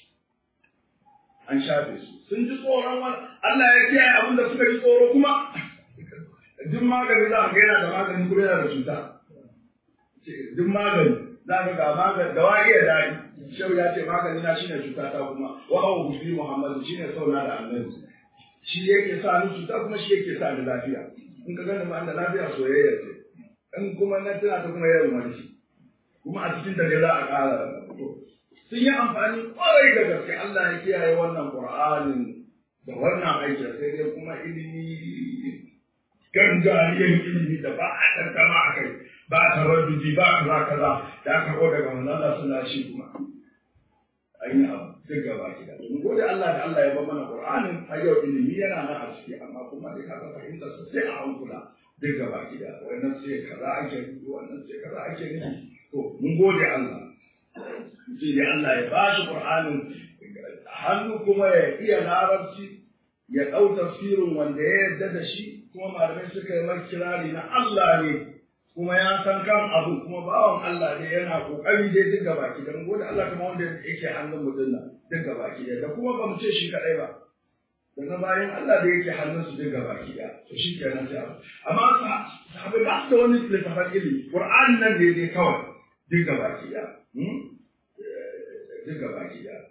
Speaker 1: an shafe su sun ji tsoron wani Allah ya kiyaye abin da suka ji tsoro kuma duk magani za a ga yana da magani kuma yana da cuta duk magani za ka ga magani da wa iya daɗi shehu ya ce magani na shine cuta ta kuma wa hawa gushi muhammadu shine sauna da annabi shi yake sa ni cuta kuma shi yake sa ni lafiya in ka gani ma da lafiya soyayya ce in kuma na tana ta kuma yawan wani kuma a cikin dare za a ƙara sun yi amfani kwarai da gaske Allah ya kiyaye wannan Qur'anin da wannan aiki sai dai kuma ilimi gangariyar ilimi da ba a tantama a kai ba a taraddudi ba kaza kaza da aka ko daga manzon Allah suna shi kuma an yi abu duk gaba ki da domin gode Allah da Allah ya ba mana Qur'anin har yau ilimi yana nan a ciki amma kuma dai kaga fahimtar sa sai a hankula duk gaba ki da wannan sai kaza ake nufi wannan sai kaza ake nufi to mun gode Allah shi ne Allah ya ba shi Qur'anin hannu kuma ya iya larabci ya ɗau tafsirin wanda ya yarda da shi kuma malamai suka yi mai kirari na Allah ne kuma ya san kan abu kuma bawan Allah ne yana kokari dai duk gaba ki dan gode Allah kuma wanda yake hannun mutum nan duk gaba ki da kuma ba mu ce shi kadai ba daga bayan Allah da yake hannun su duk gaba ki da to shi kenan sai amma sahabbai ba su da wani littafin ilimi Qur'an nan ne dai kawai duk gaba ki da duk gaba ki da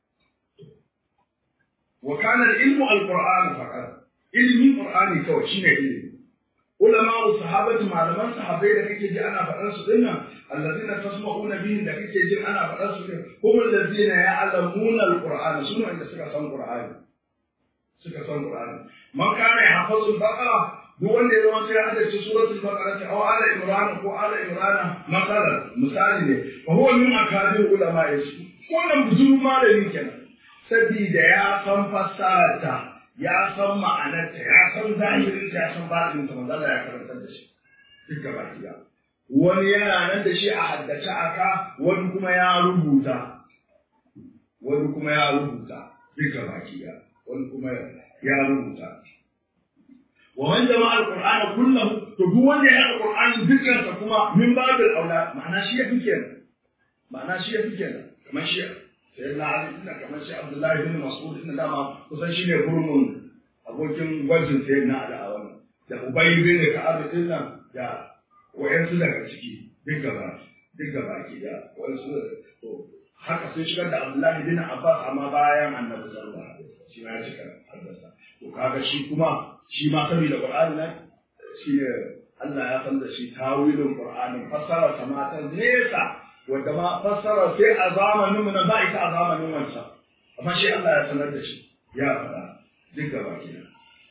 Speaker 1: wa kana al-ilmu al-Qur'an faqat ilmi Qur'ani kawai shine ilimi علماء الصحابة معلمان صحابي da kake ji ana faɗar su dinnan allazina tasma'una bihim da kake ji ana faɗar su din hum allazina ya'lamuna alqur'ana sunu inda suka san qur'ani suka san qur'ani man kana yahfazu al-baqara duk wanda ya zama sai ya haddace suratul baqara ta aw ala imran ko ala imran masalan misali ne fa huwa min akadir ulama yasu wannan bujuru malami kenan sabida ya san fassararta ya san ma'anarta ya san zahirinta ya san batinta manzo Allah ya karantar da shi duk gaba ɗaya wani yana nan da shi a haddace aka wani kuma ya rubuta wani kuma ya rubuta duk gaba ɗaya wani kuma ya rubuta wa man jama'a alqur'ana kullahu to duk wanda ya haɗa qur'ani dukkan sa kuma min babil aula ma'ana shi ya fi kenan ma'ana shi ya fi kenan kamar shi sai na ali ina kamar shi abdullahi bin mas'ud ina dama kusan shi ne gurmun abokin gwajin sai na ali a wannan da ubay bin ka'ab din nan da wayansu daga ciki duk gaba duk gaba ki da wayansu to haka sun shigar da abdullahi bin abbas amma bayan annabi sallallahu alaihi wasallam shi ma ya shiga haddasa to kaga shi kuma shi ma saboda qur'ani nan shi ne Allah ya san da shi tawilin qur'anin fassara ta mata nesa wanda ma fassara sai a zamanin mu na ba ita a zamanin wancan amma shi Allah ya sanar da shi ya faɗa duk gaba kenan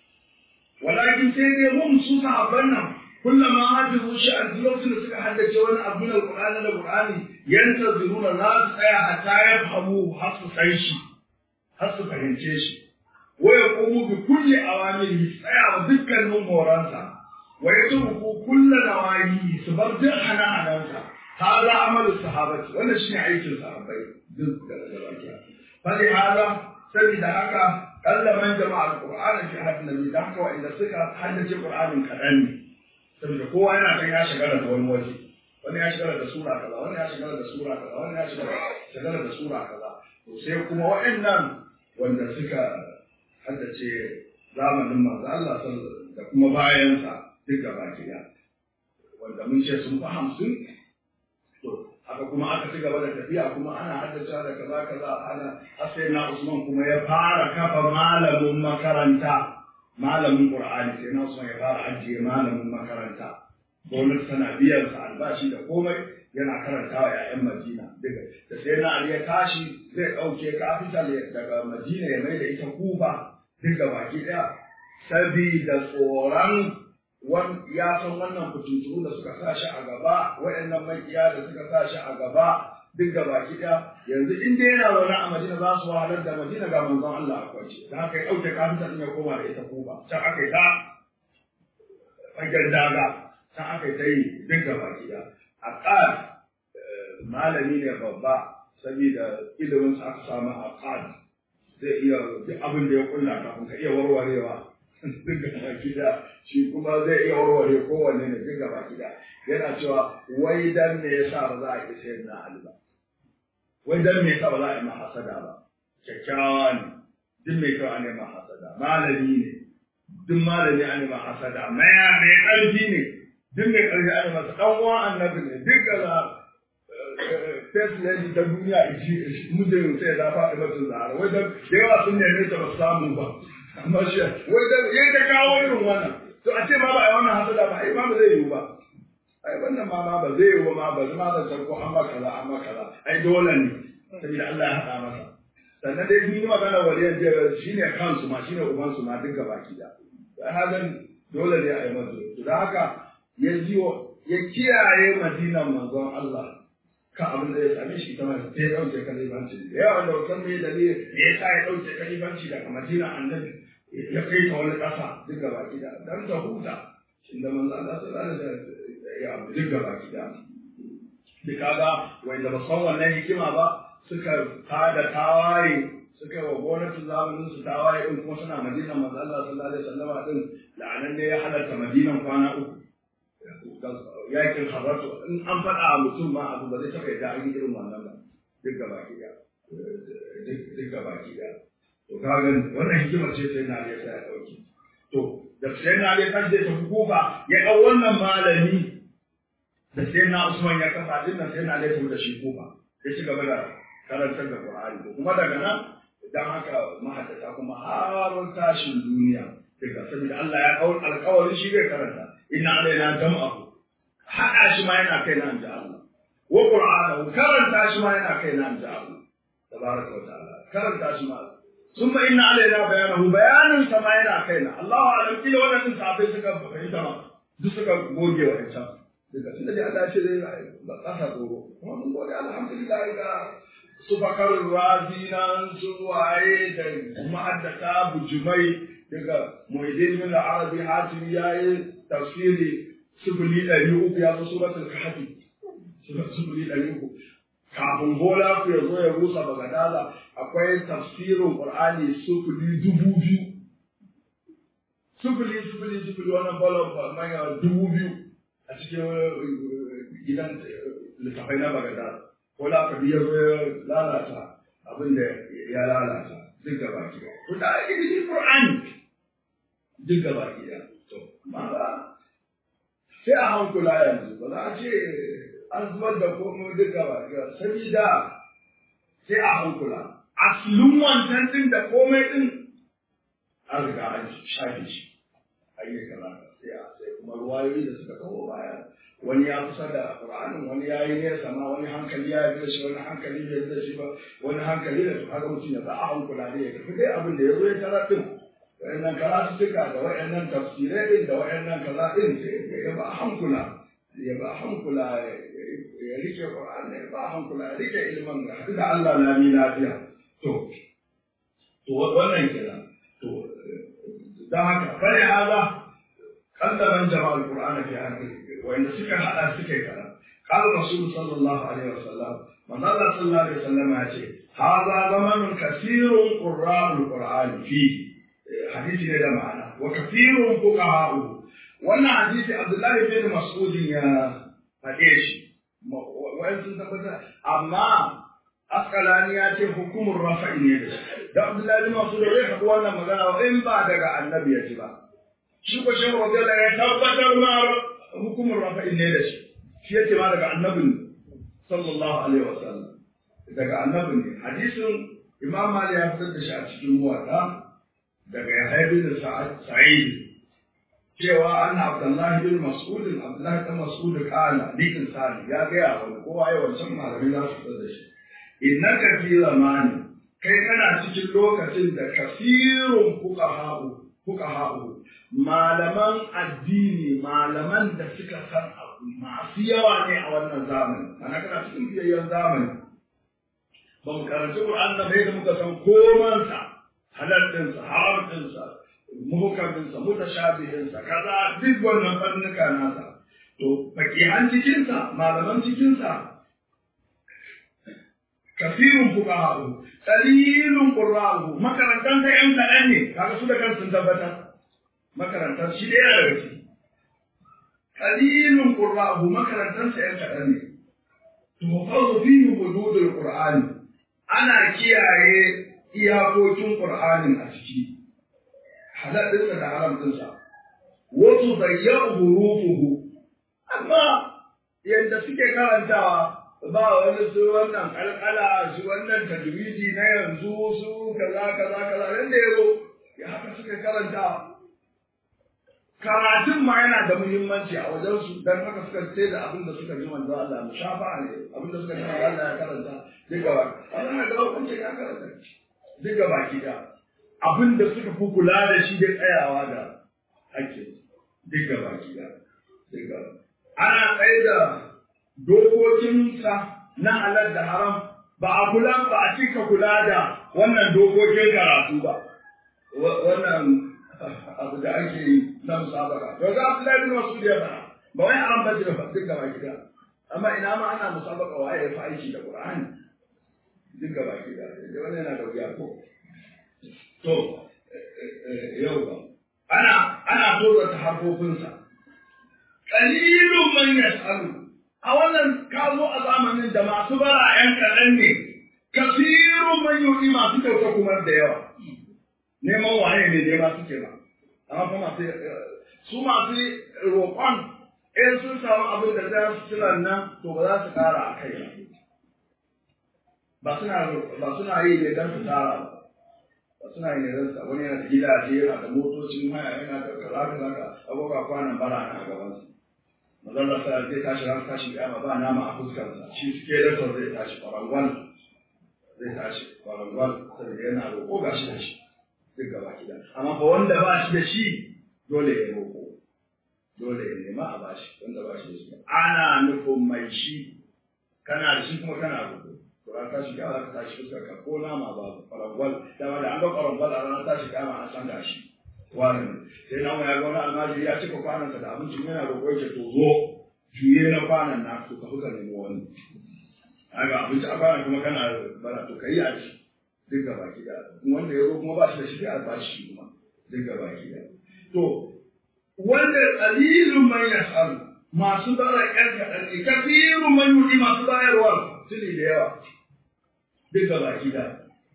Speaker 1: walakin sai dai mun su sahabban nan kullama hafizu shi a lokacin da suka haddace wani abu na qur'ani da qur'ani yantaziruna za su tsaya hatta ya fahimu har su san shi har su fahimce shi waya kuma bi kulli awamiri tsaya wa dukkanin horonsa wa ya turku kulla nawayi su bar duk hana-hanansa hada amalu sahabati wannan shine aikin sahabbai duk da gabakiya fali hada saboda haka kalla man jama'a alqur'ana fi hadin nabi da haka wa'inda suka haddace qur'anin kadan ne saboda kowa yana kan ya shagala da wani waje wani ya shagala da sura kaza wani ya shagala da sura kaza wani ya shagala da sura kaza to sai kuma wa'annan wanda suka haddace zamanin manzo Allah da kuma bayansa duk gaba ɗaya wanda mun ce sun fi hamsin to haka kuma aka ci gaba da tafiya kuma ana haddace da kaza kaza ana sai na Usman kuma ya fara kafa malamin makaranta malamin Qur'ani sai na Usman ya fara ajiye malamin makaranta gwamnati tana biyan sa albashi da komai yana karantawa ‘ya'yan Madina. Da sai na Ali ya tashi zai ɗauke kafital daga Madina ya mai da ita Kufa duk da baki ɗaya. Sabida tsoron ya san wannan fitintunu da suka sa shi a gaba, waɗannan makiya da suka sa shi a gaba duk da baki ɗaya. Yanzu in dai yana zaune a Madina za su wahalar da Madina ga manzon Allah a kwance. Da haka ya ɗauke kafital ɗin ya koma da ita Kufa. Can aka yi ta fagen daga. Can aka yi ta yi duk da baki ɗaya. aqad malami ne babba saboda ilimin sa aka samu aqad zai iya duk abin da ya kulla kafin ka iya warwarewa duk gaba gida shi kuma zai iya warware kowanne ne duk gaba gida yana cewa wai dan me yasa ba za a yi sayar na Ali ba wai dan me yasa ba za a yi mahasada ba kyakkyawa ne duk mai kyau ne mahasada malami ne duk malami ne mahasada maya mai ƙarfi ne duk mai ƙarfi ana masa ɗan uwan annabi ne duk da first lady ta duniya iji mijin sai ya faɗi mata zara wai da yawa sun neme ta ba samu ba amma shi wai da yayin da kawo irin wannan to a ce ma ba a yi wannan hasada ba ai ma ba zai yiwu ba ai wannan ma ma ba zai yiwu ma ba zama da sarko an ba kaza an ba kaza ai dole ne saboda Allah ya haɗa masa sannan dai duk magana waliyan shine kansu ma shine ubansu ma duk gaba ki da hadan dole ne a yi masa to da haka ya jiwo ya kiyaye madinan manzon Allah ka abin da ya same shi ta mai sai dauke kalifanci da yawa da wasan mai dalili da ya sa ya dauke kalifanci daga madinan annabi ya kai ta wani ƙasa duk gaba gida dan ta huta inda manzon Allah sallallahu alaihi wasallam ya abu duk gaba gida duk kaga wanda ba san wannan hikima ba suka tada tawaye suka yi wa gwamnatin zamanin su tawaye din kuma suna madinan manzon Allah sallallahu alaihi wasallam din la'anan ne ya halarta madinan kwana uku yakin haratu in an faɗa a mutum ma abu ba zai taɓa yadda an yi irin wannan ba duk gaba ki da duk gaba ki da to ka ga wannan hikimar ce sai na ya sai ya dauki to da sai na ya tashi da hukuma ya ɗau wannan malami da sai na Usman ya kafa din nan sai na ya tafi da shi kufa ya ci gaba da karantar da Qur'ani to kuma daga nan dan haka mahaddata kuma har tashin duniya daga saboda Allah ya kawo alƙawarin shi zai karanta inna alaina jam'ahu haɗa shi ma yana kai na inji Allah wa qur'anahu karanta shi ma yana kai na inji Allah tabaraka wa ta'ala karanta shi ma summa inna alaina bayanahu bayanin sa ma yana kai na Allahu alam kila wannan sahabbai suka fahimta ma duk suka goge wa ita daga tunda dai Allah ce dai ba kasa tsoro kuma mun gode alhamdulillah ga su bakar razi nan su waye da ma'addata bujumai daga muhaidin min arabi hatim yayi tafsiri sifili ɗari uku ya zo suratul kahfi sifili ɗari uku kafin bola ku ya zo ya rusa bagadala akwai tafsirin qur'ani sifili dubu biyu sufuli sufuli sufuli wannan balon manya dubu biyu a cikin gidan littafai na bagada ko da aka biya lalata abin da ya lalata duk gaba ki to da ake cikin qur'ani duk gaba ki to ma ba sai a hankula yanzu ba za a ce an zubar da komai duk gaba ki sabida sai a hankula aslun wancan din da komai din an riga an shafe shi ayyuka sai a sai kuma ruwayoyi da suka kawo baya wani ya kusa da Qur'anin wani ya yi nesa ma wani hankali ya yi da shi wani hankali bai da shi ba wani hankali da su haka mutum ya za a hankula ne ya tafi dai abin da ya zo ya tarar din wa'annan karatuttuka da wa'annan tafsirai din da wa'annan kaza din sai ya ba hankula ya ba hankula ya rike Qur'an ya ba hankula ya rike ilmin ga hadu da Allah lami lafiya to to wannan kenan to dan haka bari haza kallaban jama'al Qur'ana fi akhirih wanda suka hada suka yi kaza qala rasul sallallahu alaihi wasallam manzo Allah sallallahu alaihi wasallam ya ce hadha zamanun kathirun qurra'ul qur'ani fi hadisi ne da ma'ana wa kathirun fuqaha'u wannan hadisi Abdullahi bin Mas'ud ya fade shi wai sun tabbata amma Askalani ya ce hukumar rafa'i ne da shi da Abdullahi bin Mas'ud ya faɗi wannan magana in ba daga annabi ya ji ba shi ko shi radiyallahu ya tabbatar ma hukumar rafa'in ne da shi shi yake ma daga annabin sallallahu alaihi wasallam daga annabin ne hadisin imam mali ya fitar da shi a cikin muwatta daga yahya bin sa'id cewa an abdullahi bin mas'ud abdullahi bin mas'ud kana li insani ya ga ya wani kowa ya wancan malami za su fitar da shi innaka fi zamani kai kana cikin lokacin da kasirun fuqaha'u fuqaha'u malaman addini malaman da suka san abu masu yawa ne a wannan zamani ana kana cikin biyayyen zamani ba mu karanci Qur'an da bai da muka san komansa halal ɗinsa haram ɗinsa muhukaminsa mutashabihinsa kaza duk wannan fannuka nasa to fakihan cikinsa malaman cikinsa kasirun fuqaha'u qalilun qurra'u makarantan ta yan kaɗan ne kaga su da kansu sun tabbatar makarantar shi ɗaya daga ciki qalilun qurra'u makarantar sa yan kaɗan ne to fa fihi hududul qur'ani ana kiyaye iyakokin qur'anin a ciki halal ɗinsa da haram ɗinsa wasu bayyana hurufuhu amma yadda suke karantawa ba wani su wannan kalkala su wannan tajwidi na yanzu su kaza kaza kaza yanda ya zo ya haka suka karanta karatun ma yana da muhimmanci a wajen su dan haka suka ce da abin da suka ji manzo Allah mushafa ne abin da suka ji manzo Allah ya karanta duk gaba Allah ga hukunci ya karanta duk gaba ki da abin da suka fi kula da shi da tsayawa da hakki duk gaba ki da duk gaba ana tsaye da dokokinsa na halal da haram ba a kula ba a cika kula da wannan dokokin karatu ba wannan abu da ake yi na musabaka to ga Abdullahi bin Mas'ud ya fara ba wai haram bace ba duk gaba gida amma ina ma ana musabaka waye ya fa aiki da Qur'ani duk gaba gida da wannan yana da wuya ko to yau ba ana ana tura ta harfofinsa qalilun man yas'alu a wannan ka zo a zamanin da masu bara ‘yan kaɗan ne, kasirun manyoyi masu kyauta kuma da yawa, neman waye ne nema suke ba, amma kuma masu su masu roƙon in sun samu abin da za su cilan nan to ba za su ƙara a kai ba. Ba suna yi ne don su tara ba, ba suna yi ne don su wani yana da gidaje yana da motocin haya yana da kaza kaza abubuwa kwanan bara na gabansu. mazalla sa zai tashi ran tashi kiyama ba nama a fuskarsa shi suke da to zai tashi kwarangwal zai tashi kwarangwal saboda yana roƙo ga shi da shi duk gaba gida amma fa wanda ba shi da shi dole ya roƙo dole ya nema a bashi wanda ba shi da shi ana nufin mai shi kana da shi kuma kana roƙo to ran tashi kiyama ka tashi fuskarka ko nama ba kwarangwal dama da an ga kwarangwal a ranar tashi kiyama an san ga shi kwanan sai na ya ga wani almajiri ya cika kwanansa da abincin yana roƙo yake to zo juye na kwanan na to ka fuka nemi wani aga abinci a kwanan kuma kana bara to kai a ci duk gaba ki da wanda ya zo kuma ba shi da shi sai a ba shi kuma duk gaba ki da to wanda qalilun man yas'al masu bara ƴan kaɗan ne kafirun man yudi masu bayarwa tuni da yawa duka baki da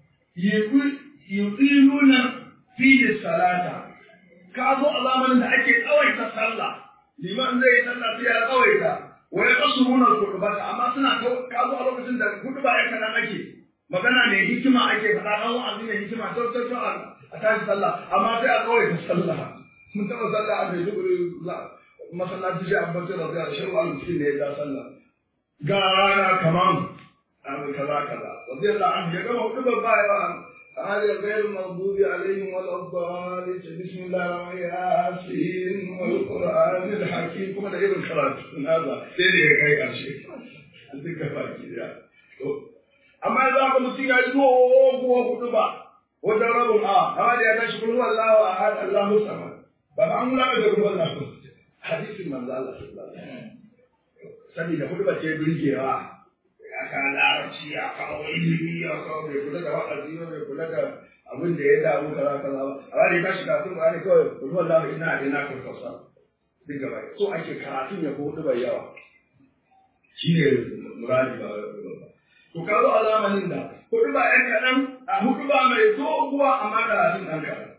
Speaker 1: yuqiluna fihi salata ka zo a zamanin da ake tsawaita sallah liman zai yi sallah sai ya tsawaita wa ya kasuruna kudubata amma suna ka zo a lokacin da kuduba ya kanan ake magana ne hikima ake faɗa ɗan wa'azi ne hikima to to to a tashi sallah amma sai a tsawaita sallah mun taɓa sallah a mai duburi masallaci shi abubakar da zai shi wa mutum ne ya sallah ga rana kaman abu kaza kaza wanda Allah an ya gama hudu babba ya هذا غير المغضوب عليهم ولا الضالين بسم الله الرحمن الرحيم والقرآن الحكيم كما ده ابن خلاص هذا سيدي كاي أشي duka baki da amma za ka mutum ya yi doguwa hudu ba wajen rabin a amma da ya tashi kullu Allahu ahad Allahu samad ba an wula da kullu Allahu hadisin manzo Allah sallallahu alaihi wasallam saboda hudu ba ce birgewa ya ka larabci ya kawo ilimi ya kawo bai kula da wa'azi ba bai kula da abin da ya damu kaza kaza ba amma da ya tashi kafin ba ne kawai kullu Allahu ina ina ka kausa duk gaba so ake karatun ya hudu bai yawa shine muradi ba to ka zo a zamanin da hudu ba ɗan kaɗan a hudu ba mai doguwa amma karatun ɗan kaɗan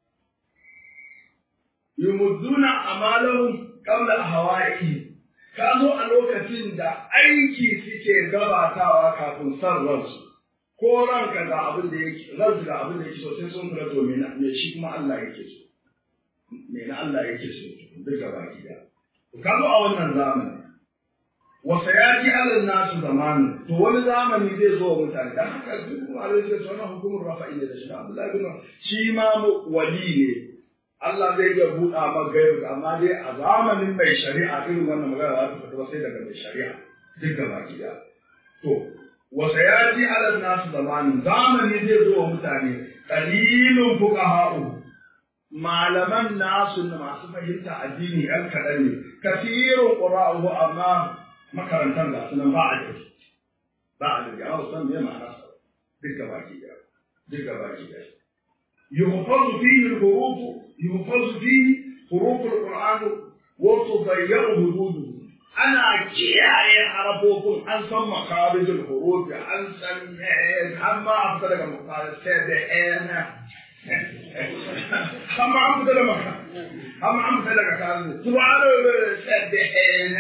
Speaker 1: yumudduna amalahum qabla hawa'i ka zo a lokacin da aiki suke gabatawa kafin san ransu ko ranka ga abin da yake ransu ga abin da yake so sai sun kula to me me shi kuma Allah yake so me na Allah yake so duk gaba ki da ka zo a wannan zamani wa sayati ala nasu zamanu to wani zamani zai zo wa mutane dan haka duk malai sai sunan hukumar rafa'i da shi Abdullahi bin shi ma wali ne Allah zai iya buɗa maka gaibu amma dai a zamanin mai shari'a irin wannan magana za ta fito ba sai daga mai shari'a duk gaba gida to wa sayati ala nasu zamanin zamani zai zo wa mutane qalilun fuqaha'u malaman nasu masu fahimta addini ɗan kaɗan ne kasirun qura'u amma makarantar da sunan ba a jiki ba a jiki amma san me ma'ana sa duk gaba gida duk gaba gida يحفظ فيه الحروف يحفظ فيه حروف القرآن وتضيع حدوده أنا كياي حرفوكم أن سمى مخارج الحروف أن سمى أما أفضل مقال سبعين أما أفضل مقال أما أفضل مقال سبحان سبعين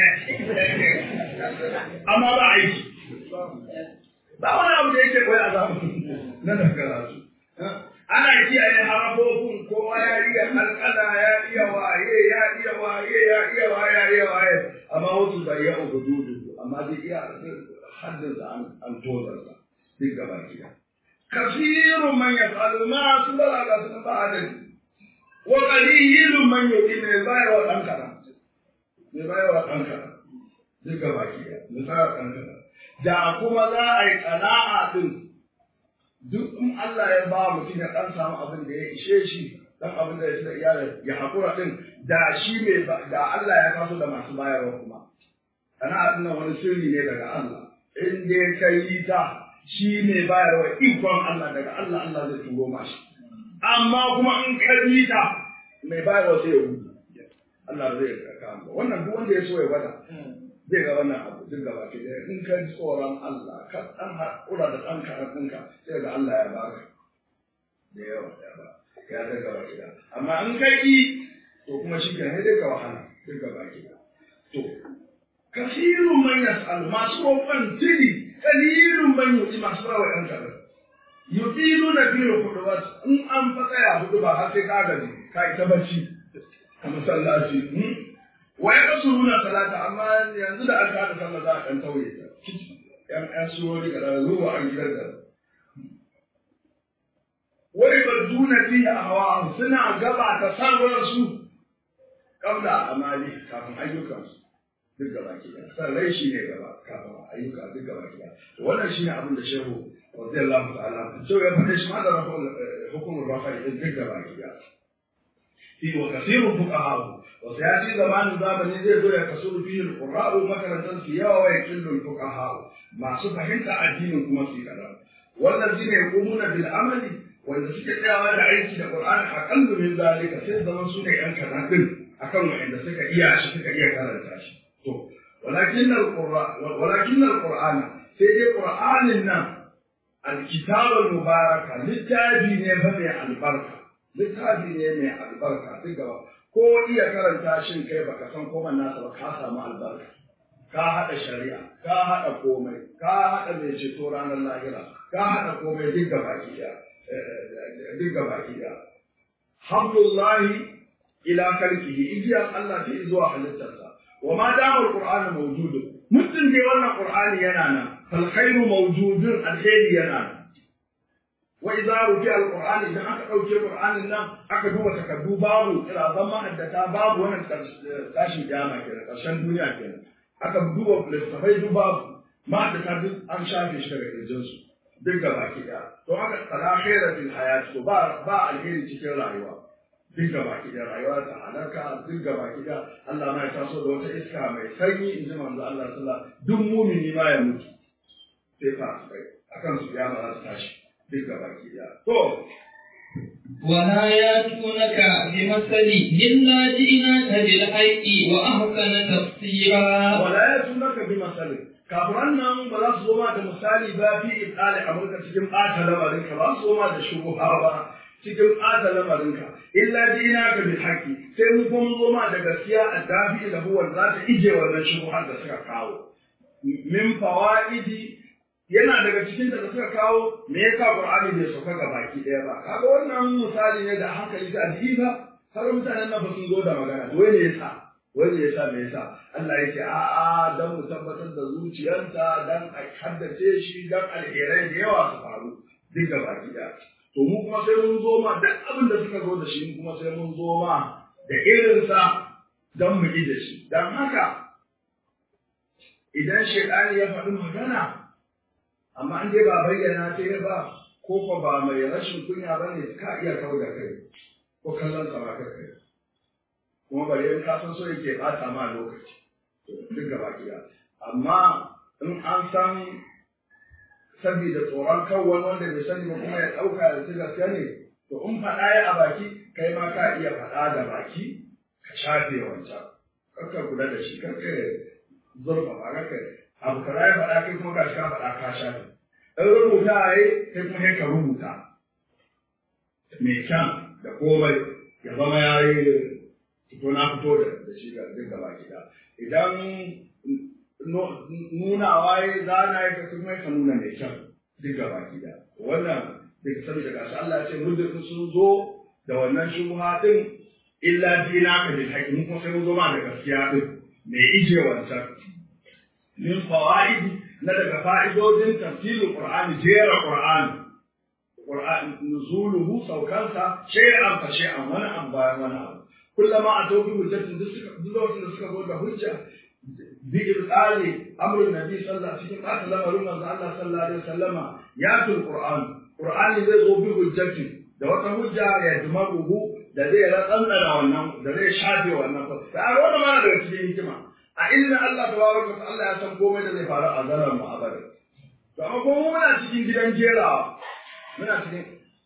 Speaker 1: أما بعيش ba wani abu da yake koya a zamanin na da karatu ana kiyaye harafofin kowa ya iya kalkala ya iya waye ya iya waye ya iya waye ya iya waye amma wasu bai ya uku dudu amma zai iya haddin sa an tozar sa duk gaba gida kasirun man yafalu ma su balaga sun ba adali wa qalilun man yuti ne bai wa dan kana ne bai wa dan kana duk gaba gida misali dan kana da kuma za a yi kana'a din duk in Allah ya ba mutum ya dan samu abin da ya ishe shi dan abin da ya ci da iyalin ya hakura din da shi mai da Allah ya kaso da masu bayarwa kuma ana nan wani sirri ne daga Allah in dai ka yi ta shi mai bayarwa ikon Allah daga Allah Allah zai turo mashi amma kuma in ka yi ta mai bayarwa sai ya gudu Allah zai kama wannan duk wanda ya so ya gwada zai ga wannan abu duk gaba ke da in ka ji tsoron Allah ka dan haƙura da ɗan karatunka sai ga Allah ya baka da yawa ya ba ya da gaba ke da amma in ka yi to kuma shi ke sai ga wahala duk gaba ke da to kasirun man yas'al masu roƙon tili kalilun man yuti masu rawa ɗan kaɗan yutiluna fi hudubat in an fa tsaya hudu ba har sai ka gaji ka ita bacci a masallaci wai ka suruna salata amma yanzu da aka haɗa sallah za a ɗan tauye ta yan yan surori ga zuwa an gidan da wai ba duna fi a hawa suna gaba ta sarwar su kabla amali kafin ayyukansu duk gaba ke da sarrai shi ne gaba kafin ayyuka duk gaba ke da wannan shi ne abin da shehu radiyallahu ta'ala so ya faɗe shi ma da hukumar rafa'i duk gaba ke da في وكثير فقهاء وسياتي زمان زمن زي زو يكسر فيه القراء مثلا في يوا ويقل الفقهاء ما فهمت الدين كما في كلام والذين يقومون بالعمل wanda suke tsayawa da aiki da Qur'ani aqallu min zalika sai zaman su ne yan kaza din akan wanda suka iya shi suka iya karanta shi to walakin al-Qur'an walakin al-Qur'an sai dai Qur'anin nan al-kitab al-mubaraka littafi ne fa mai albarka littafi ne mai albarka duk gaba ko iya karanta shin kai baka san komai nasa ba ka samu albarka ka haɗa shari'a ka haɗa komai ka haɗa mai ceto ranar lahira ka haɗa komai duk gaba ki duk gaba ki hamdullahi ila kalkihi igiyar Allah ta zuwa halittarsa wa ma dama alqur'anu mawjudun mutum dai wannan qur'ani yana nan fal khairu mawjudun alheri yana nan wa idza rufi alqur'ani idan aka dauke qur'anin nan aka duba takaddu babu kira zama haddata babu wannan tashin kiyama kenan karshen duniya kenan aka duba littafai duk babu ma da duk an shafe shi daga kirjinsu duk gaba ki to haka tsara khaira fil hayat to ba ba alheri cikin rayuwa duk gaba ki rayuwa ta halaka duk gaba ki Allah ma ya taso da wata iska mai sanyi in ji manzo Allah sallallahu duk mumini ma ya mutu sai fa sai akan su ya za su tashi duk gaba ki to
Speaker 2: ولا يأتونك بمثل إلا جئناك بالحق وأحسن تفسيرا
Speaker 1: ولا يأتونك بمثل kafiran nan ba za su zo ma da misali ba fi ibali amurka cikin ɓata lamarinka ba su zo ma da shubuha ba cikin ɓata lamarinka illa dina ka bil haqqi sai mu kuma zo ma da gaskiya a dafi da huwa za ta ije wannan shubuhar da suka kawo min fawaidi yana daga cikin da suka kawo me yasa qur'ani bai sauka ga baki ɗaya ba kaga wannan misali ne da hankali da adiba har mutanen nan ba sun zo da magana wai ne yasa wanda ya sa me yasa Allah ya ce a a dan mu tabbatar da zuciyarsa dan a haddace shi dan alherai da yawa su faru duk da baki da to mu kuma sai mun zo ma duk abin da suka zo da shi mu kuma sai mun zo ma da irinsa dan mu ji da shi dan haka idan shaidani ya faɗi magana amma an dai ba bayyana ta ba ko ko ba mai rashin kunya bane ka iya kawo da kai ko kallon sa ba kai kuma bari in ka san so yake bata ma lokaci duk gaba gida amma in an san saboda tsoron kan wani wanda bai sani ba kuma ya ɗauka ya ci gaskiya ne to in faɗa ya a baki kai ma ka iya faɗa da baki ka shafe wancan kakka kula da shi kakka zurfa ba kakka abu kaza ya faɗa kai kuma ka shi ka faɗa ka shafe in rubuta ya yi kai kuma ka rubuta mai kyan da komai ya zama ya yi fito na fito da da shi ga duk gaba gida idan nunawa ya zana ya ka kuma ka nuna mai kyau duk gaba gida wannan duk saboda gashi Allah ya ce muddin sun zo da wannan shubha din illa dina ka bil haqqi mun kuma sai mun zo ma da gaskiya din mai ije wancan min fawaid na daga fa'idodin tafsirul qur'ani jera qur'ani qur'an nuzuluhu saukansa shay'an fa shay'an wani an bayan wani abu كلما أتوا بحجة دلوقتي suka zo da hujja بإبطال أمر النبي صلى الله عليه وسلم قال لما رمى الله صلى الله عليه وسلم يأتي القرآن القرآن zai zo bi hujjati da wata hujja ya dumaruhu da zai ratsantsara wannan da zai shafe wannan fa da wannan ma daga cikin hikima a ilmin Allah tabaraka wa Allah ya san komai da zai faru a zaran mu abada to amma kuma muna cikin gidan jerawa muna cikin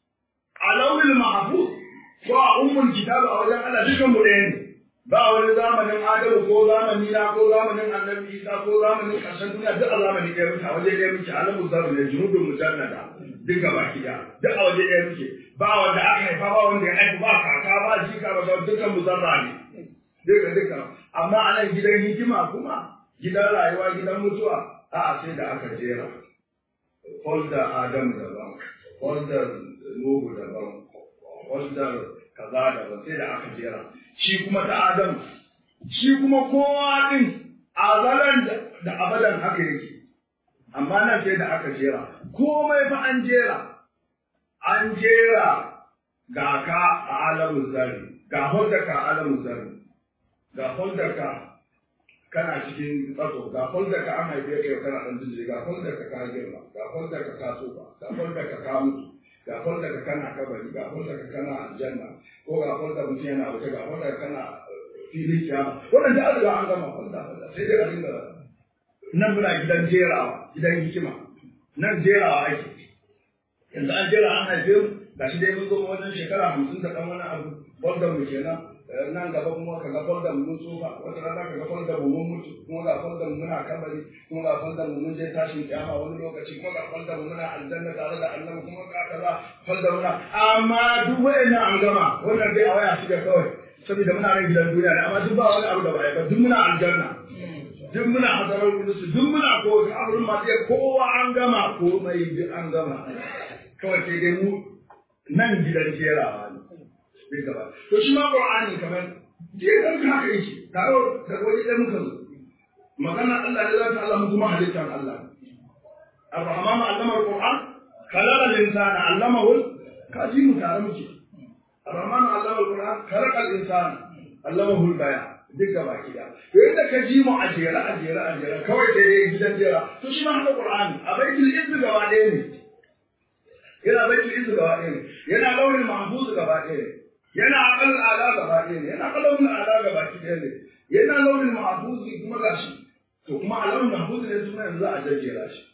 Speaker 1: alawil mahfuz ko a ummul kitab a wajen Allah dukan mu ɗaya ne ba wani zamanin Adamu ko zamani na ko zamanin Annabi Isa ko zamanin ƙarshen duniya duk a zamani ɗaya muke a waje ɗaya muke alamu zaru ne junubun mujannada duk gaba ɗaya duk a waje ɗaya muke ba wanda aka haifa ba wanda ya haifa ba kaka ba jika ba dukkan mu zarra ne duka duka amma a nan gidan hikima kuma gidan rayuwa gidan mutuwa a'a sai da aka jera folder Adamu daban folder Nuhu daban folder kaza daban sai da aka jera shi kuma ta Adamu shi kuma kowa din azalan da abadan haka yake amma nan sai da aka jera komai fa an jera an jera ga ka a alamun zari ga holda ka a alamun zari ga holda ka kana cikin tsatso ga holda ka an haife ka kana dan jinjiri ga holda ka ka girma ga holda ka ka tsufa ga holda ka ka mutu ga holda ka kana kabari ga holda ka kana aljanna ko ga holda mutum yana wuce ga holda ka kana filin kiyama wannan da an riga an gama holda holda sai dai a dinga nan muna gidan jerawa gidan hikima nan jerawa ake yanzu an jera an haife mu gashi dai mun zo wajen shekara hamsin da ɗan wani abu folder mu kenan nan gaba kuma ka ga folder mu mun tsufa wata rana ka ga folder mu mun mutu kuma ga folder mu muna kabari kuma ga folder mu mun je tashin kiyama wani lokaci kuma ga folder mu muna aljanna tare da annabi kuma ga kaza folder muna amma duk wayannan an gama wannan dai a waya shi da kawai saboda muna nan gidan duniya ne amma duk ba wani abu da ba ba duk muna aljanna duk muna hadarar kudusu duk muna kowace abin ma sai kowa an gama komai duk an gama kawai sai dai mu nan gidan jerawa ne duk gaba to shi ma qur'ani kamar jeran ka haka yake taro da wani da muka zo magana Allah ne zata Allah mu kuma halittar Allah Ar-Rahman allama al-Qur'an khalaqa al-insana allamahu kaji mu tare muke Ar-Rahman allama al-Qur'an khalaqa al-insana allamahu al-bayan duk gaba kida to yadda ka ji mu a jere a jere a jere kawai sai dai gidan jera to shi ma haka Qur'ani a baitul izz gaba ɗaya ne yana baitul izz gaba ɗaya ne yana launin mahfuz gaba ɗaya ne yana aqal ala gaba ɗaya ne yana qalawul ala gaba ɗaya ne yana launin mahfuz kuma gashi to kuma a launin mahfuz ne kuma yanzu a jajjera shi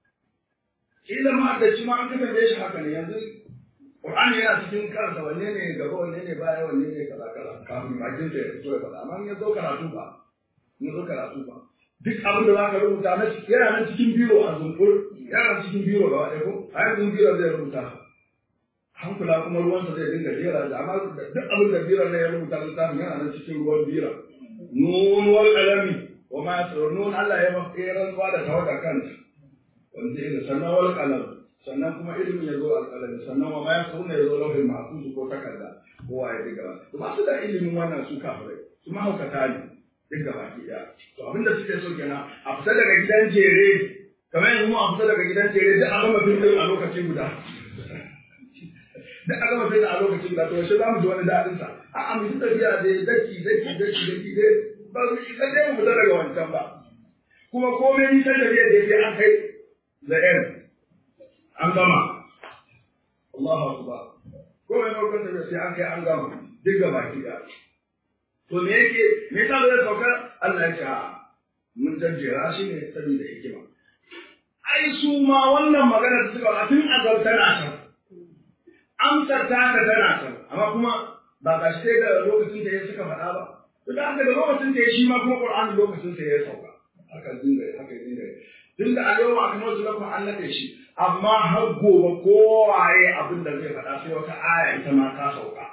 Speaker 1: kila ma da shi ma an kafa shi haka ne yanzu Qur'ani yana cikin kansa wanne ne gaba wanne ne baya wanne ne kaza kaza kafin bakin sa ya fito ya faɗa amma in ya zo karatu ba in ya zo karatu ba duk abin da za ka rubuta na yana nan cikin biro a zumbur yana nan cikin biro gaba ɗaya ko a yanzu biro zai rubuta hankula kuma ruwansa zai dinga jera da amma duk abin da biran ne ya rubuta littafin yana nan cikin ruwan bira nun wal qalami wa ma yasrun nun Allah ya ba ya rantsuwa da tawada kanta wanda ya sannan wal qalam sannan kuma ilimin ya zo alƙalami sannan wa ma yasrun ya zo lauhin mahfuz ko takarda kowa ya diga to ba su da ilimin wannan su kafirai su mahaukata ne duk gaba ki daya to abinda suke so kenan a fita daga gidan jere kamar yanzu mu a fita daga gidan jere duk a gama fim a lokaci guda duk a gama fim a lokaci guda to yaushe za mu ji wani daɗin sa a a mu tafiya dai daki daki daki daki dai ba su isa dai mu fita daga wancan ba kuma komai nisan da zai je an kai the end an gama Allahu akbar komai lokacin da sai an kai an gama duk gaba ki daya to me yake me yasa ba zai sauka Allah ya ce a mun jajjera shi ne saboda hikima ai su ma wannan magana da suka tun azal tana can amsar ta ka tana can amma kuma ba ga shi da lokacin da ya suka faɗa ba to da haka da lokacin da ya shi ma kuma Qur'ani lokacin sa ya sauka haka dinga haka dinga tun da a yau aka mazu lakum an nade shi amma har gobe kowaye abin da zai faɗa sai wata aya ita ma ta sauka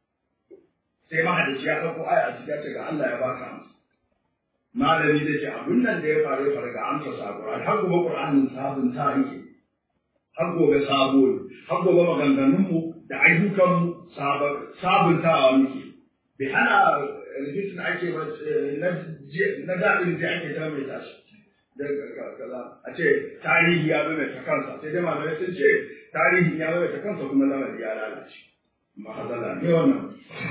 Speaker 1: sai mahadaci ya ɗauko aya a cikin ce ga Allah ya baka amsa malami zai ce abin nan da ya faru ya faru ga amsa sa Qur'ani har gobe Qur'anin sabon ta yake har gobe sabo ne har gobe maganganun mu da ayyukan mu sabuntawa muke bai hana rubutun ake ba na daɗin da ake ta mai tashi kaza a ce tarihi ya bai ta kansa sai dai malamai sun ce tarihi ya bai ta kansa kuma lamari ya lalace mahazala ne wannan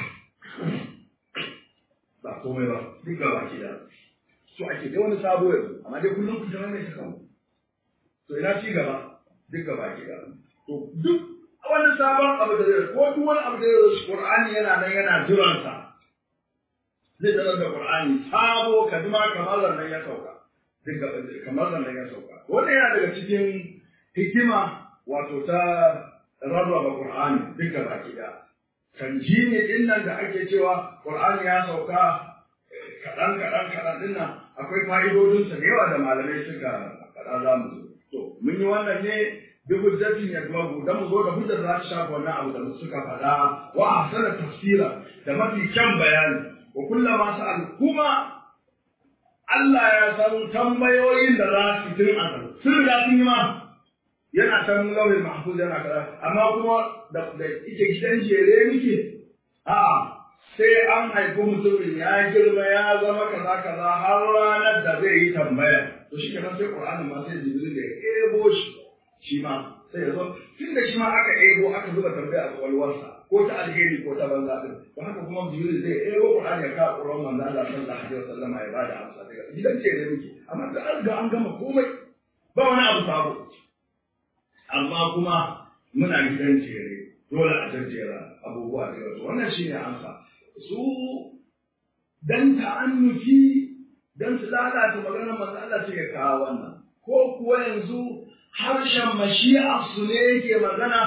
Speaker 1: ba komai ba duk gaba ki da so ake dai wani sabo yanzu amma dai kullum ku zama mai ta kanku to ina ci gaba duk gaba ki da to duk wani sabon abu da zai ko duk wani abu da zai Qur'ani yana nan yana jiransa zai zama da Qur'ani sabo kaduma kamar nan ya sauka duk kamar nan ya sauka wannan yana daga cikin hikima wato ta rarraba Qur'ani duk gaba ki da tanjini din nan da ake cewa Qur'ani ya sauka kaɗan kaɗan kaɗan din nan akwai fa'idodinsa da yawa da malamai suka faɗa za mu zo to mun yi wannan ne bi hujjatin ya kuma dan mu zo da hujjar za ta shafa wannan abu da suka faɗa wa ahsana tafsira da mafi kyan bayani wa kullama sa'al kuma Allah ya san tambayoyin da za su tun azal sun riga sun yi ma yana san lauhin mahfuz yana kaza amma kuma da da ita gidan jere muke a sai an haifi mutumin ya girma ya zama kaza kaza har ranar da zai yi tambaya to shi kenan sai Qur'ani ma sai Jibril da ya ebo shi shi ma sai ya zo tun da shi ma aka ebo aka zuba tambaya a kwalwarsa ko ta alheri ko ta banza din to haka kuma Jibril zai ebo Qur'ani ya kawo Qur'an manzo Allah sallallahu alaihi wasallam ya bada amsa daga gidan jere muke amma da an ga an gama komai ba wani abu sabo amma kuma muna gidan jere dole a jajjera abubuwa da yawa wannan shine amsa su dan ta'annuki dan su lalata maganar manzo Allah ce ya kawo wannan ko kuwa yanzu harshen mashi'a su ne yake magana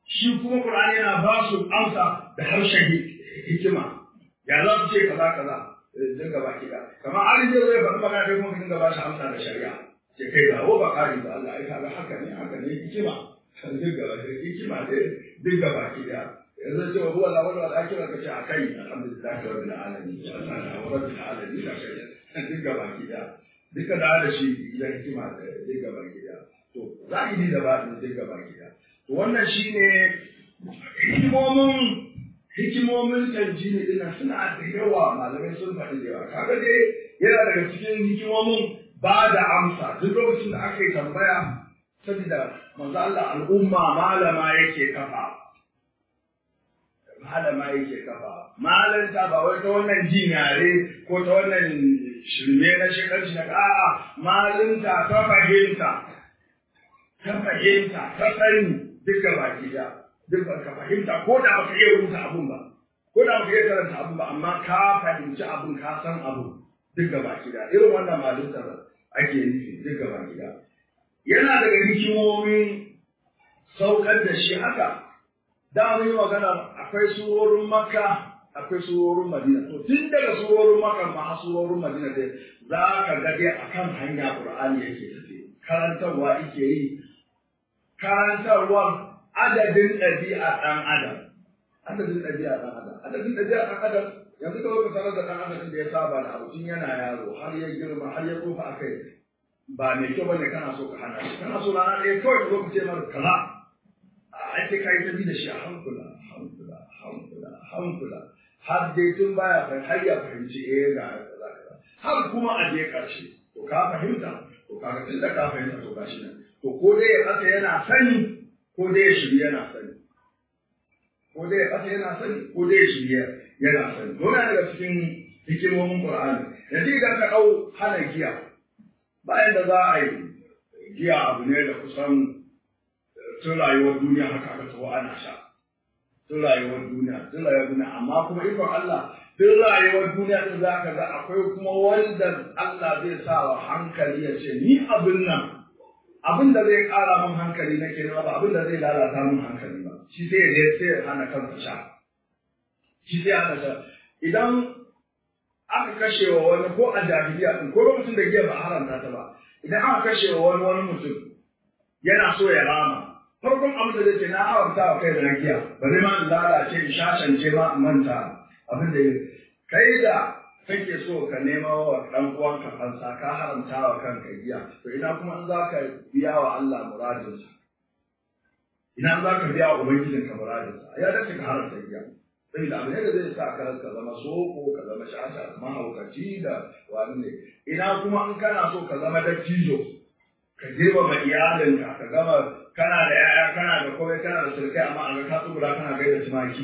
Speaker 1: shi kuma Qur'ani yana ba su amsa da harshen hikima ya za su ce kaza kaza dinga baki da kamar an je zai faɗi magana kai kuma dinga ba shi amsa da shari'a ce kai ga wa bakari da Allah ai kaga haka ne haka ne hikima dinga ba shi hikima ne dinga baki da yanzu ce wa huwa la wala al-akhirah ka ce akai alhamdulillah rabbil alamin wa rabbil alamin da kai dinga baki da duka da da shi idan hikima da dinga baki da to zahiri da ba dinga baki da to wannan shine hikimomin hikimomin tanjini dina suna da yawa malamai sun faɗi da yawa kaga dai yana daga cikin hikimomin ba da amsa duk lokacin da aka yi tambaya saboda manzo Allah al'umma malama yake kafa malama yake kafa malanta ba wai ta wannan jin yare ko ta wannan shirme na shekarci na a'a malinta ta fahimta ta fahimta ta sani duka baki da duk ba ka fahimta ko da baka iya rubuta abun ba ko da baka iya karanta abun ba amma ka fahimci abun ka san abun duk gaba gida irin wannan malintar ake nufi duk gaba gida yana daga hikimomin saukar da shi haka da mun yi magana akwai surorin makka akwai surorin madina to tun daga surorin makka ma har surorin madina dai za ka ga dai akan hanya qur'ani yake tafi karantarwa yake yi karantarwar adadin ɗabi'a ɗan adam adadin ɗabi'a ɗan adam adadin ɗabi'a ɗan adam yanzu ka zo ka sanar da ɗan adam da ya saba da abu tun yana yaro har ya girma har ya tsufa a kai ba mai kyau bane kana so ka hana shi kana so rana ɗaya kawai ka zo ka ce mara kaza a ake kai ta bi da shi a hankula hankula hankula hankula har dai tun baya fahimci har ya fahimci eh ga kaza kaza har kuma a je ƙarshe to ka fahimta to kaga tun da ka fahimta to gashi nan to ko dai ya kasa yana sani ko dai ya shirya yana sani ko dai ya kasa yana sani ko dai ya shirya yana sani to yana daga cikin hikimomin Qur'ani yanzu idan ka dau hana giya bayan da za a yi giya abu ne da kusan tun rayuwar duniya haka aka tawo ana sha tun rayuwar duniya tun rayuwar duniya amma kuma ikon Allah tun rayuwar duniya din za ka ga akwai kuma wanda Allah zai sa wa hankali ya ce ni abin nan abin da zai ƙara min hankali na ke ba abin da zai lalata min hankali ba shi sai ya sai ya hana kansa sha shi sai ya hana sha idan aka kashe wa wani ko a jahiliya din ko lokacin da giya ba a haramta ta ba idan aka kashe wa wani wani mutum yana so ya rama farkon abin da zai ce na haramta wa kai da na giya bari ma in lalace in shashance ma in manta abin da kai da kake so ka nema wa ɗan uwanka fansa ka haramta wa kanka giya to ina kuma in za ka biya wa Allah muradinsa ina za ka biya wa ubangijinka muradinsa ya dace ka haramta giya saboda abu ne da zai sa ka ka zama soko ka zama shasha mahaukaci da wani ne ina kuma in kana so ka zama dattijo ka girmama iyalinka ka gama kana da yaya kana da komai kana da surkai amma a ga ka tsubura kana gaida tumaki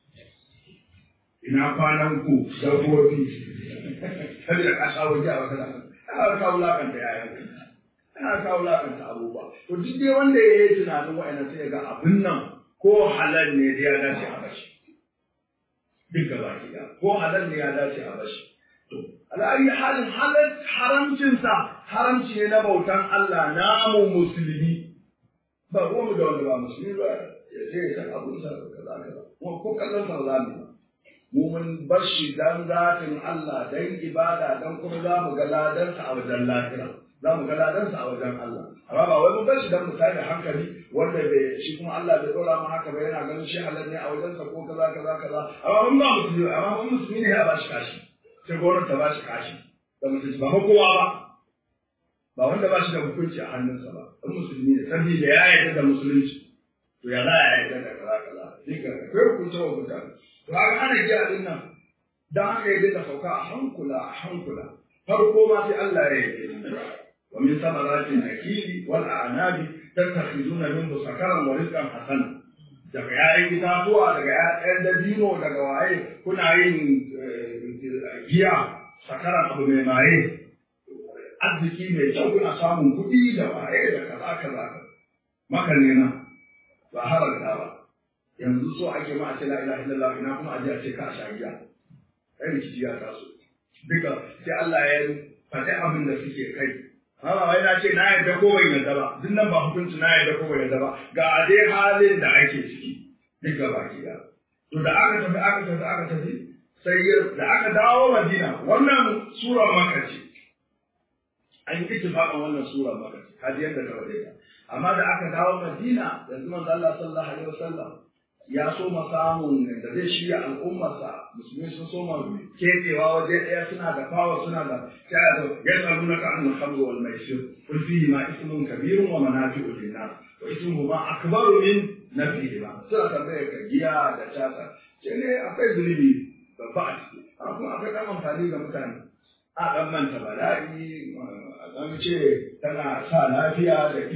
Speaker 1: ina kwanan ku dabbobi saboda ka sha waje a wata da ana ka wulakanta yayan ana ka wulakanta abubuwa to duk dai wanda ya yi tunanin wa'annan sai ga abin nan ko halal ne da ya dace a bashi duk gaba ɗaya ko halal ne ya dace a bashi to al'ayi halin halal haramcinsa haramci ne na bautan Allah namu musulmi ba ruwan da wanda ba musulmi ba ya je ya san abun sa kaza kaza kuma ko kallon sa ba za mu ba mu mun bar shi dan zatin Allah dan ibada dan kuma za mu ga ladansa a wajen lahira za mu ga ladansa a wajen Allah amma ba wai mun bar shi dan mu da hankali wanda bai shi kuma Allah bai dora mu haka ba yana ganin shi halal ne a wajen sa ko kaza kaza kaza amma mun ba musulmi amma mun musulmi ne ya ba shi kashi sai gwamnati ta ba shi kashi da musulmi ba kowa ba ba wanda ba shi da hukunci a hannunsa ba dan musulmi ne saboda ya yarda da musulunci to ya za a yarda da kaza kaza duka akwai hukunta wa mutane to haka ana giya din nan dan haka ya dinga sauka a hankula a hankula farko ma sai Allah ya yi wa min samarati nakili wal a'nabi tattakhizuna minhu sakaran wa rizqan hasana daga ƴaƴan itatuwa daga ƴaƴan dabino daga waye kuna yin giya sakaran abu mai maye arziki mai kyau kuna samun kuɗi da waye da kaza kaza maka ne na ba haramta ba yanzu so ake ma a ce la ilaha illallah ina kuma aje a ce ka sha giya kai rikici ya taso duka sai Allah ya faɗi abin da suke kai Haka wai na ce na yadda ko bai yadda ba, duk nan ba hukunci na yadda ko bai yadda ba, ga dai halin da ake ciki, duk gaba ki da. To da aka tafi aka tafi aka tafi, sai da aka dawo Madina, wannan sura maka ce. An yi ittifaqan wannan sura maka ce, kaji yadda ka wade ta. Amma da aka dawo Madina, yanzu manzo Allah sallallahu alaihi wasallam ya so ma samun da zai shirya al'ummarsa musulmi sun so ma kekewa waje ɗaya suna da fawa suna da sai da ya tsaru na ka'an al-khamru wal maisir kul fihi ma ismun kabirun wa manafi'u lin-nas wa ismuhu ma akbaru min nafihi ma suna tambayar ka giya da tasa ce ne akwai zunubi babba a ciki kuma akwai ɗan amfani ga mutane a ɗan manta bala'i a ɗan ce tana sa lafiya da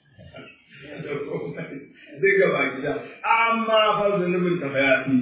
Speaker 1: zai gaba gida amma fa zunubin ta fa yafi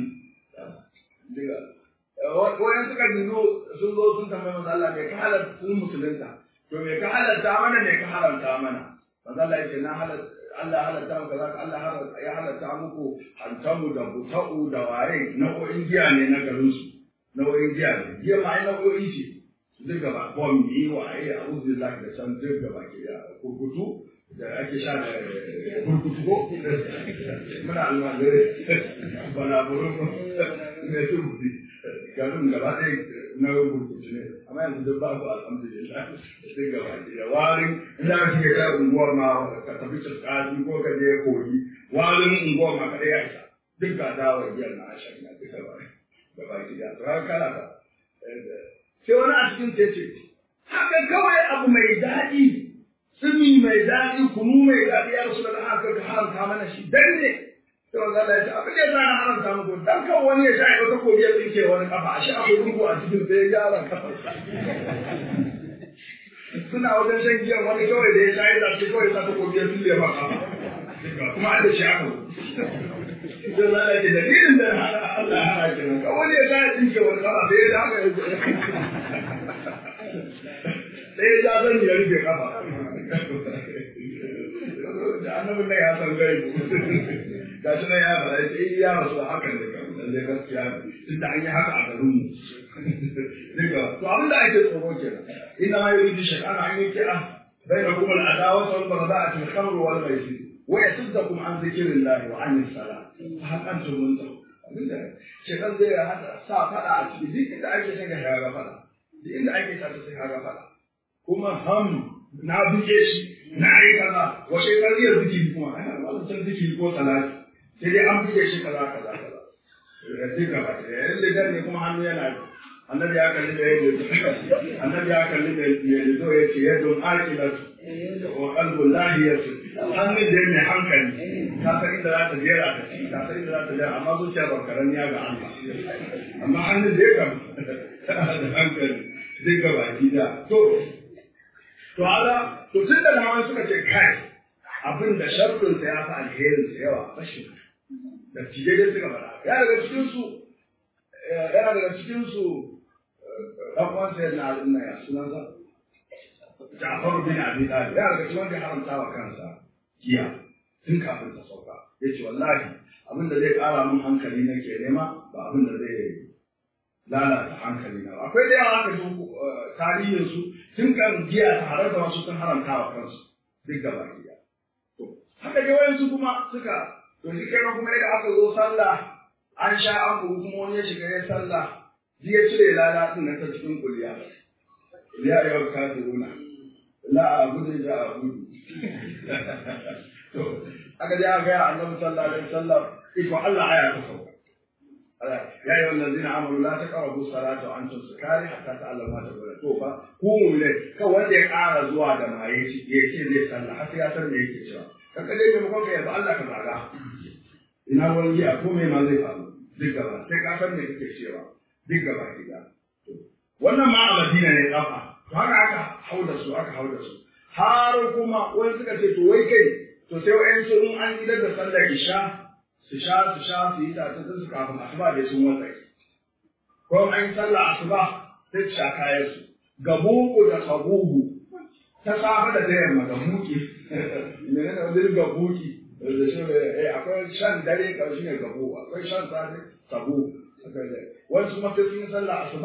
Speaker 1: wani suka dino sun zo sun tambayi manzo Allah me ka halatta sun musulunta to me ka halatta mana me ka haramta mana manzo Allah yake na halatta Allah halatta muku kaza Allah ya halatta muku hantamu da buta'u da waye nau'o'in giya ne na garin su nau'o'in giya ne giya ma ai nau'o'i ce duk gaba bombi waye a uzu da da san duk gaba ke ya kurkutu da ake sha da burkutu ko muna almajirai bana burkutu ne su rufi garin gaba ɗaya na burkutu ne amma yanzu duk ba ku alhamdulillah sai gaba da warin inda ka shiga ta unguwar ma ka tafi tsakaji ko ka je kogi warin unguwar ma kaɗai ya isa duk ga dawar biyar na ashirin na duka ba gaba ki da to kala ka sai wani a cikin ce haka kawai abu mai daɗi tsimi mai daɗi kunu mai daɗi ya rasu da haka ka haramta mana shi dan ne sai wanda Allah ya ce abin da ya na haramta muku dan kan wani ya sha ya ta kobi ya tsinke wani kafa a shi akwai rubu a cikin sai ya gyara kafa suna wajen shan giyan wani kawai da ya sha ya zace kawai sa ta kobi ya tsinke ma kafa kuma an da shi aka sai Allah ya ce dalilin da Allah ya hana kenan kawai wani ya sha ya tsinke wani kafa sai ya haka ya sai ya zan ya rufe kafa da annabin nan ya san gaibu ga shi nan ya fara ya ce ya rasu da hakan da kan lalle gaskiya ne tun da an yi haka a garin mu duka to abin da ake tsoro kenan inna ma yuridu shaytan an yuqi'a bainakum al-adawata wal baghdha'a fil khamr wal maisir wa yasuddakum an dhikrillahi wa an as-salat fa hal antum muntahun abinda shaytan zai hada sa fada a cikin duk inda ake saka ya ga fada duk inda ake sa sai ya ga fada kuma ham na buke shi na yi kaza wace kariyar zikiri kuma ana malamin zikiri ko salati sai dai an buge shi kaza kaza kaza da duk gaba da yayin da ne kuma hannu yana annabi ya kalli da yadda annabi ya kalli da yadda ya ce yadda akilatu wa qalbu lahiyatu hannu da mai hankali ka san inda za ta jera ta ci ka san inda za ta jera amma zuciya ba karamiya ga Allah amma hannu da ya kam da hankali duk gaba da to To ala, to tun da nawa suka ce kai abin da sharfinsa ya fi alherinsa yawa rashin da tije dai suka faɗa. Ya daga cikinsu, yana daga cikinsu ɗan uwansa ya na al'umma ya sunansa. Ja'faru bin Abi Talib ya daga cikin wanda ya haramta wa kansa giya tun kafin ta sauka. Ya ce wallahi abin da zai ƙara min hankali nake nema ba abin da zai lalata hankali na akwai da yawa aka ji tarihin su tun kan giya ta harar da wasu sun haramta wa kansu duk gaba ɗaya to haka dai wayansu kuma suka to shi kenan kuma idan aka zo sallah an sha an bugu kuma wani ya shiga ya sallah ji ya cire lala din nan ta cikin kuliya ya yau ka zuruna la a gudu da a gudu to aka ji aka ga annabi sallallahu alaihi wasallam iko Allah aya ta sauka يا أيها الذين آمنوا لا تقربوا الصلاة وأنتم سكارى حتى تعلموا ما تقولون to fa ku mu'mine kan wanda ya ƙara zuwa da maye shi ya ce zai sallah har sai ya san me yake cewa kan kaje maimakon ka yaba Allah ka zaga ina ruwan giya ko me ma zai faru duk gaba sai ka san me kake cewa duk gaba gida wannan ma a Madina ne kafa to haka aka hauda su aka hauda su har kuma wani suka ce to wai kai to sai wa'yansu in an idar da sallar isha su sha su sha su yi tace sun su kafin asuba da sun wata ko an yi sallah asuba sai su sha kayan su gabugu da sabugu ta safa da ta yamma ga muki mene ne wani gabuki da shi eh akwai shan dare ka shi ne gabu akwai shan safe sabu wasu ma sai sun yi sallah asuba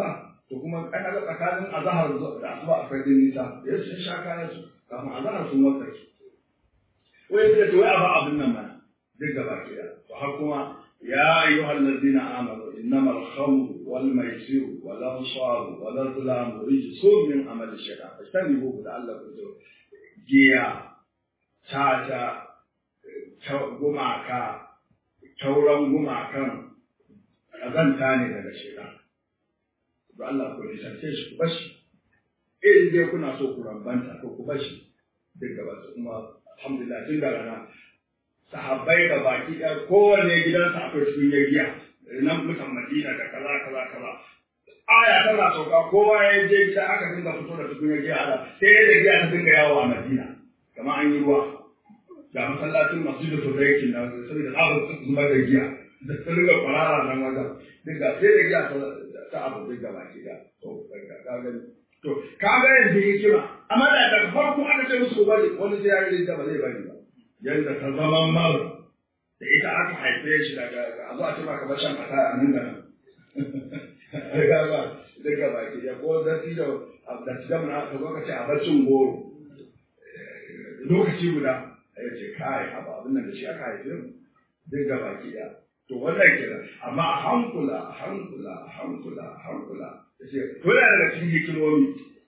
Speaker 1: to kuma an ga tsakanin azhar da asuba akwai din nisa ya sun sha kayan su kafin azhar sun wasake wai sai to wai a ba abin nan mana duk gaba ke da to har kuma ya ayyuhal ladina amanu innamal khamru wal maisiru wal ansar wal azlam rijsun min amali shaytan fastanibu da Allah ku zo giya tata gumaka tauran gumakan ƙazanta ne daga shaitan da Allah ku nisance shi ku bashi in dai kuna so ku rambanta to ku bashi duk gaba kuma alhamdulillah tun da rana sahabbai da baki ɗaya kowane gidansa akwai cikin giya nan mutan madina da kaza kaza kaza aya tana sauka kowa ya je gida aka dinga fito da cikin giya ala sai da giya ta dinga yawo a madina kamar an yi ruwa ga masallacin masjidu tudaiki na saboda tsabar zubar da giya da ta dinga kwarara nan wajen dinga sai da giya ta abu dinga baki da to ka gani to ka ga yanzu hikima amma da daga farko aka ce musu bari wani sai ya yi da ba zai bari ba yanda ta zama mar da ita aka haife shi daga a zo a ce maka bashan fata a nan da nan daga daga baki ya ko da ti da da ti da mun aka zo ka ce a barcin goro lokaci guda ya ce kai abu abin nan da shi aka haife mu daga baki ya to wannan kira amma a hankula a hankula a hankula a hankula ya ce to yana daga cikin hikimomi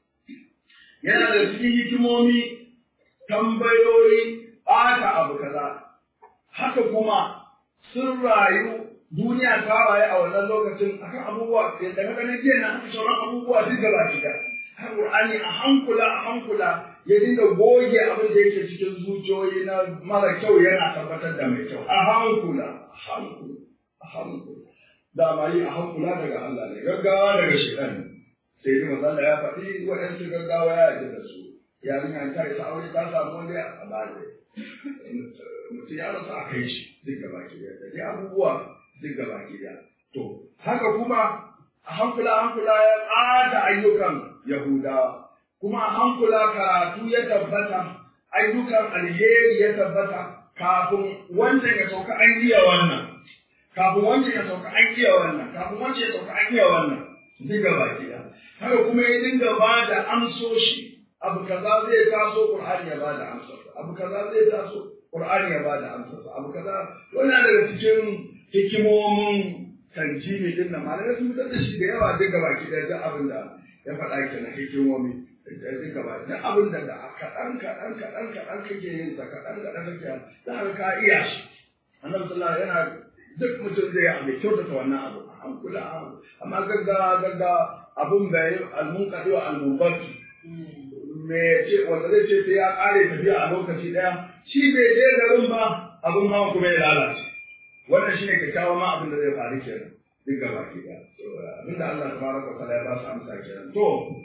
Speaker 1: yana daga cikin hikimomi tambayoyi ɓata abu kaza haka kuma sun rayu duniya ta rayu a wannan lokacin akan abubuwa da ka ganin jiya na haka sauran abubuwa duk gaba ɗaya har Qur'ani a hankula a hankula ya dinga goge abin da yake cikin zuciyoyi na mara kyau yana tabbatar da mai kyau a hankula a hankula a hankula da ma yi a hankula daga Allah ne gaggawa daga shaitan sai dai manzo ya faɗi waɗansu gaggawa ya yarda da su yarinya ta isa aure ta samu wani a bada mutum ya rasa a kai shi duk gaba ki da dai abubuwa duk gaba ki da to haka kuma a hankula hankula ya ƙata ayyukan yahudawa kuma a hankula karatu ya tabbata ayyukan alheri ya tabbata kafin wancan ya sauka an iya wannan kafin wancan ya sauka an iya wannan kafin wancan ya sauka an iya wannan duk gaba ki da haka kuma ya dinga ba da amsoshi abu kaza zai taso Qur'ani ya bada amsarsa abu kaza zai taso Qur'ani ya bada amsarsa abu kaza wannan daga cikin hikimomin tanjimi din nan malamai sun fitar da shi da yawa duk gaba ki da abin da ya faɗa kenan hikimomi duk gaba da abin da da kaɗan kaɗan kaɗan kaɗan kake yin sa kaɗan kaɗan kake za ka ka iya shi annabi sallallahu alaihi yana duk mutum zai yi abu kyautata wannan abu an kula amma gaggawa gaggawa abun bai almunqadi wa almunbati me ce wanda zai ce sai ya kare tafiya a lokaci daya shi bai je garin ba abin hawan kuma ya lalace wannan shine kyakkyawan ma abin da zai faru kenan duk gaba ki da abin da Allah tabaraka wa ta'ala ya ba su amsa kenan to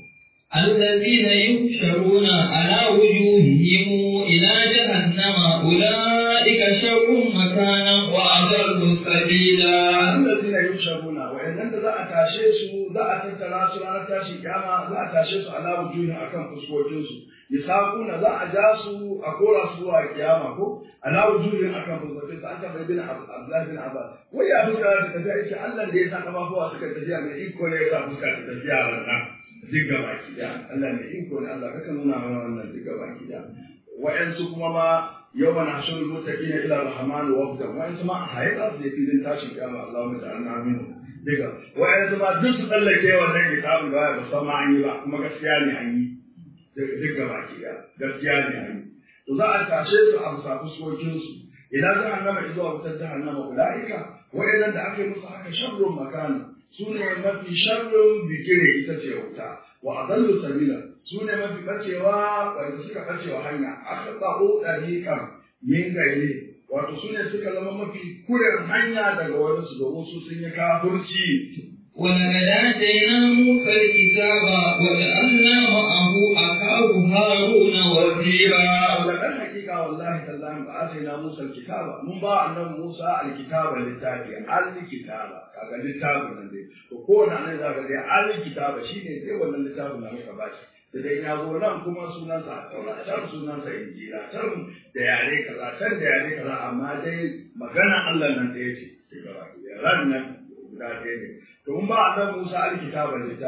Speaker 2: الذين يحشرون على وجوههم إلى جهنم أولئك شر مكانا وأضل سبيلا
Speaker 1: الذين يحشرون وإن za a tashe su za a tattara su ranar tashi kyama za a tashe su ala wujuhin akan fuskokin su yasaquna za a ja su a kora su zuwa kiyama ko ala wujuhin akan fuskokin su an ta bin Abdullah bin Abbas wai ya fuska ta tafiya yake Allah da ya sa kafafuwa suka tafiya mai iko ne ya sa fuska ta tafiya wannan duk gaba ki da Allah mai iko ne Allah kaka nuna mana wannan duk gaba ki da wa'yansu kuma ma yau na shun mutaqina ila rahman wafdan wa'yansu ma a haika su je filin tashin kiyama Allahumma ta'ala aminu diga wa'yansu ma duk su tsallake wannan kitabun da ba san ma an yi ba kuma gaskiya ne an yi duk gaba ki da gaskiya ne an yi to za a tashe su a bisa fuskokin su idan jahannama zuwa wutar jahannama ulaika wa'yannan da aka yi musu haka sharrun makana su ne mafi sharrin bigire ita ce wuta wa adallu sabila su ne mafi bacewa wanda suka bacewa hanya aka tsaro dariƙan min gaire wato su ne suka zama mafi kuren hanya daga wani su domin su sun yi kafurci
Speaker 2: ولقد آتينا موسى الكتاب وجعلنا معه أخاه هارون وزيرا
Speaker 1: ولقد حقيقة والله تالله آتينا موسى الكتاب من بعد أن موسى الكتاب للتابع الكتاب kaga littafin nan dai to ko na nan zaka dai alkitaba shine dai wannan littafin da muka bashi da dai ya zo nan kuma sunan sa taura can sunan sa injila can da yare kaza can da yare kaza amma dai magana Allah nan da yace sai ga ran nan guda ɗaya ne to mun ba annabi Musa alkitaba littafi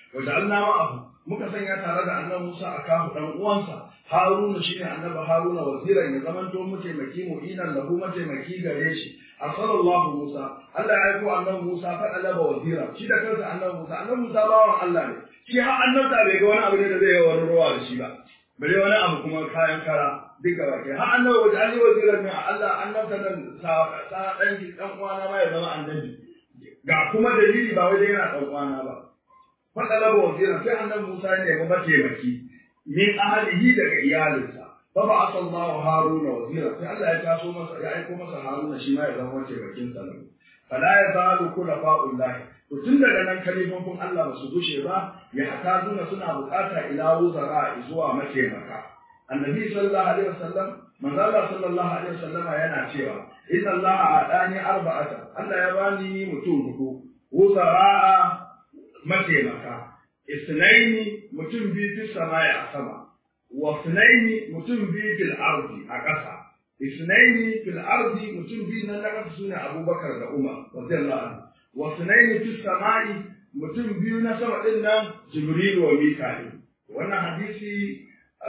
Speaker 1: wanda Allah ma'ahu muka sanya tare da annabi Musa a kafu dan uwansa Haruna shine annabi Haruna waziran ya zamanto mataimaki mu'inan lahu mataimaki gare shi arsalallahu Musa Allah ya aiko annabi Musa fa alaba wazira shi da kansa annabi Musa annabi Musa bawan Allah ne shi har annabta bai ga wani abu ne da zai yi wani ruwa da shi ba bare wani abu kuma kayan kara duka ba ke har annabi wajen ali waziran ne Allah annabta nan sa sa dan dan uwana ma ya zama annabi ga kuma dalili ba wajen yana dan uwana ba faɗalaba wazira sai annabi Musa ne ga mataimaki min ahlihi daga iyalinsa fa ba asallahu haruna wazira sai Allah ya taso masa ya aiko masa haruna shi ma ya zama mataimakin sa nan fala ya zalu kula fa'ullahi to tun daga nan kalifofin Allah ba su gushe ba ya hatazuna suna bukata ila wuzara zuwa mataimaka annabi sallallahu alaihi wasallam manzo Allah sallallahu alaihi wasallam yana cewa inna Allah adani arba'ata Allah ya bani mutum hudu wuzara mataimaka isnaini mutum biyu fil samai a sama wa isnaini mutum biyu fil ardi a ƙasa isnaini fil ardi mutum biyu nan na ƙasa sune Abubakar da Umar radiyallahu anhu wa isnaini fis samai mutum biyu na sama din nan Jibril wa Mika'il wannan hadisi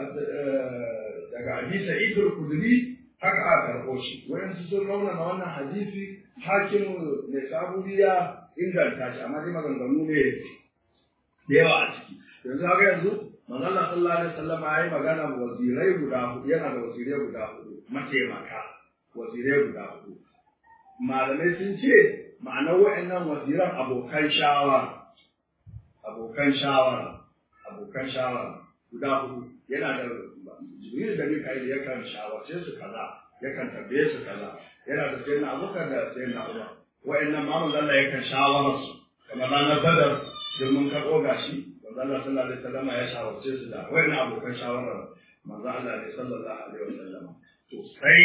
Speaker 1: daga Abi Sa'id al-Khudri haka aka karɓo shi wayansu sun raunana wannan hadisi hakimu ne saburiya inganta shi amma dai maganganu ne da yawa a ciki yanzu haka yanzu manzon sallallahu alaihi wasallam ya yi magana wazirai guda hudu yana da wazirai guda hudu mataimaka wazirai guda hudu malamai sun ce ma'anar wa'annan waziran abokan shawara abokan shawara abokan shawara guda hudu yana da jibril da mika'il yakan shawarce su kaza yakan tambaye su kaza yana da sayyidina abubakar da sayyidina umar wa'annan ma manzon Allah yakan shawara su kamar ranar badar don mun karɓo gashi manzon Allah sallallahu alaihi wasallam ya shawarce su da wa'annan abokan shawara manzon Allah ne sallallahu alaihi wasallam to sai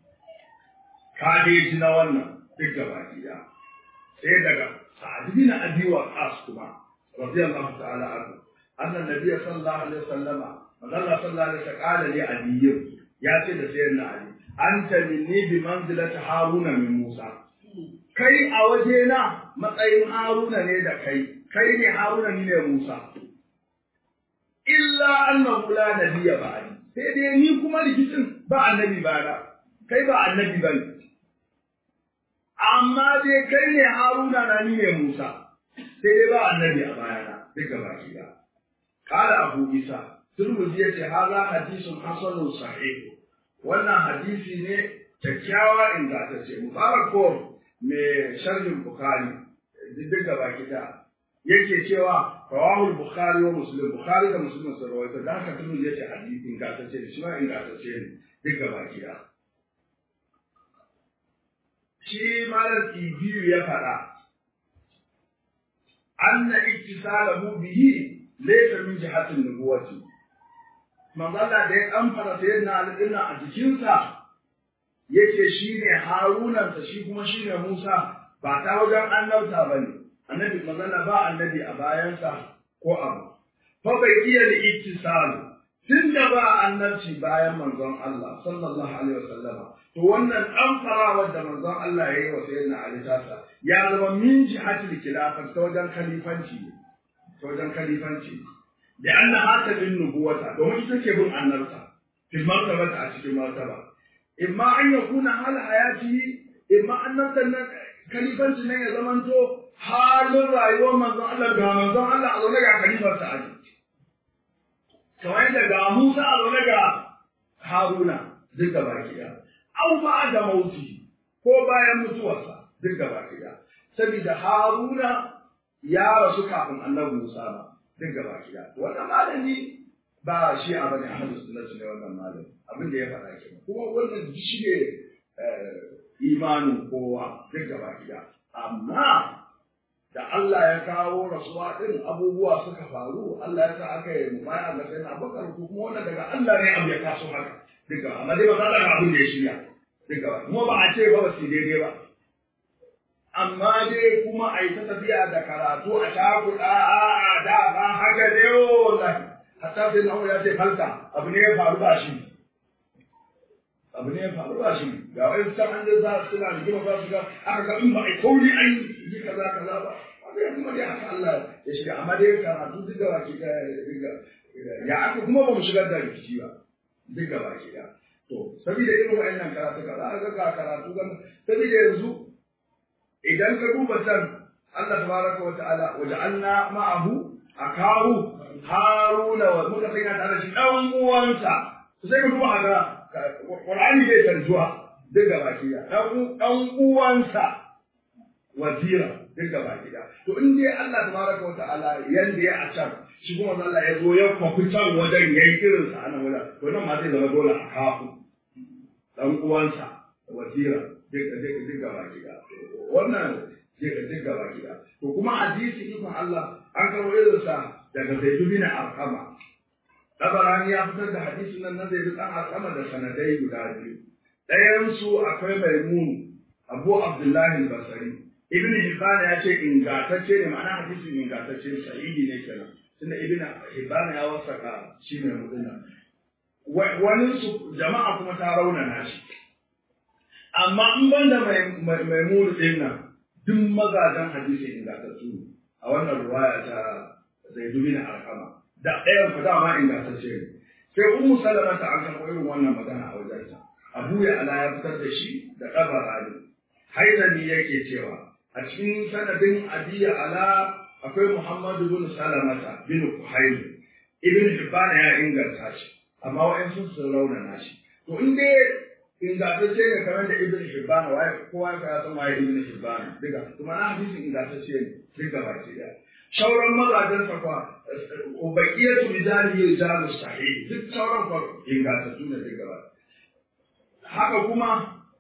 Speaker 1: ka dai ji na wannan duk gaba ɗaya sai daga sa'ad bin abi waqas kuma radiyallahu ta'ala anhu annan nabiyyi sallallahu alaihi wasallama manzon Allah sallallahu alaihi wasallam qala li ali ya ce da sayyidina ali anta minni bi manzilati haruna min musa kai a wajena matsayin haruna ne da kai kai ne haruna ni ne musa illa annahu la nabiyya ba'di sai dai ni kuma rikicin ba annabi ba na kai ba annabi ba ne amma dai kai ne haruna na ni ne musa sai dai ba annabi a bayana duka baki da kala abu isa turmuzi ya ce haza hadisun hasanun sahih wannan hadisi ne kyakkyawa ingantacce mubarak ko mai sharhin bukhari duk da baki da yake cewa rawahu bukhari wa muslim bukhari da muslim sun rawaito da haka turmuzi ya ce hadisi ingantacce ne shi ma ingantacce ne duk da baki da shi malar biyu ya faɗa anna ittisalahu bihi laysa min jihatin nubuwati manzala da ya kamfara sai na alƙinna a jikinsa yake shine harunansa shi kuma shine musa ba ta wajen annabta ba ne annabi manzala ba annabi a bayansa ko abu fa bai iya da ittisal tun da ba annabci bayan manzon Allah sallallahu alaihi wasallama to wannan kamfarawar da manzon Allah ya yi wa sayyidina Ali tasa ya zama min jihatil khilafah ta wajen khalifanci ta wajen khalifanci da anna haka bin nubuwata domin ita ke bin annabta fil martabata a cikin martaba imma an yakuna hal hayati imma annabtan nan khalifanci nan ya zamanto halin rayuwar manzon Allah ga manzon Allah a zaune ga khalifar sa aji kamar yadda ga Musa a zaune ga Haruna duk da baki da au ba da mauti ko bayan mutuwarsa duk da baki da saboda Haruna ya rasu kafin annabi Musa ba duk gaba gida wannan malami ba shi a bane ahlus sunnah ne wannan malami abin da ya faɗa ke kuma wannan shi ne imanin kowa duk gaba gida amma da Allah ya kawo rasuwa din abubuwa suka faru Allah ya sa aka yi mubaya ga sai na bakar ko kuma wannan daga Allah ne abu ya taso haka duk gaba amma dai ba za ga abin da ya shirya duk gaba kuma ba a ce ba ba su daidai ba amma dai kuma a yi ta tafiya da karatu a shafuɗa a da ba haka ne wallahi hatta sai na ya ce falta abu ne ya faru ba shi abu ne ya faru ba shi ga wani san an da za su na rigima ba su ga aka ga in ba a kauli an yi kaza kaza ba wanda ya kuma kuma dai haka Allah ya shiga amma dai karatu duk da baki ya aka kuma ba mu shigar da rikici ba duk da baki da to saboda irin wa'annan karatu ka za ga ga karatu gan saboda yanzu idan ka duba can Allah tabaraka wa ta'ala waja'alna ma'ahu akahu haruna wa muka sanya tare shi dan uwansa sai ka duba ga Qur'ani bai tarjuwa duk da baki da dan uwansa wazira duk gaba gida to in dai Allah tabaraka wa ta'ala yanda ya a can shi kuma Allah ya zo ya kwafi can wajen yayi irin sa anan wajen to nan ma zai zama dole a kafu dan uwansa wazira duk duk duk gaba gida wannan duk duk gaba gida to kuma hadisi ikon Allah an karo irin sa daga Zaid bin Arqama Tabarani ya fitar da hadisin nan na Zaid bin Arqama da sanadai guda biyu ɗayan su akwai Maimun Abu Abdullahi al-Basri ibn Hibban ya ce ingantacce ne ma'ana hadisin ingantacce sahihi ne kenan tunda ibn Hibban ya wasaka shi ne mudina wani su jama'a kuma ta raunana shi amma in banda mai mai mulu din nan duk mazajen hadisi ingantattu ne a wannan ruwaya ta Zaid bin Arqama da ɗayan ku dama ingantacce ne sai Ummu Salama ta an karɓo irin wannan magana a wajensa Abu ya ala ya fitar da shi da Tabarani Haidani yake cewa a cikin sanadin adiya ala akwai Muhammadu bin Salamata bin Kuhailu Ibn Hibban ya inganta shi amma wa'ansu sun raunana shi to in dai ingantacce ne kamar da Ibn Hibban waye kowa ya san waye Ibn Hibban diga kuma na hadisi ingantacce ne diga baki daya shauran mazajen sa kwa ubaqiyatu rijali rijalu sahih duk sauran kwa ingantattu ne diga ba haka kuma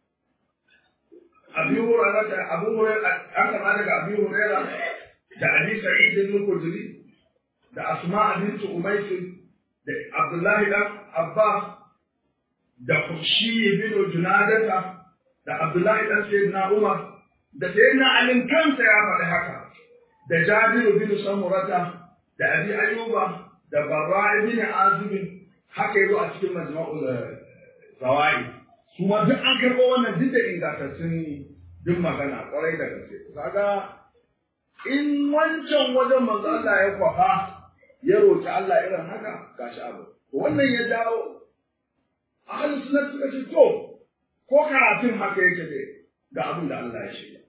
Speaker 1: abi hurairah da abu hurairah an kama daga abi hurairah da abi sa'id al-khudri da asma bint umays da abdullahi dan abbas da kushi bin junadata da abdullahi dan sayyidina umar da sayyidina ali kansa ya faɗi haka da jabir bin samurata da abi ayyuba da barra bin azib haka yazo a cikin majma'ul zawai su ma duk an karɓo wannan duk da ingantattun duk magana kwarai da gaske kaga in wancan wajen manzo Allah ya kwafa ya roki Allah irin haka gashi abu wannan ya dawo ahli sunna suka ce to ko karatun haka yake dai ga abin da Allah ya shirya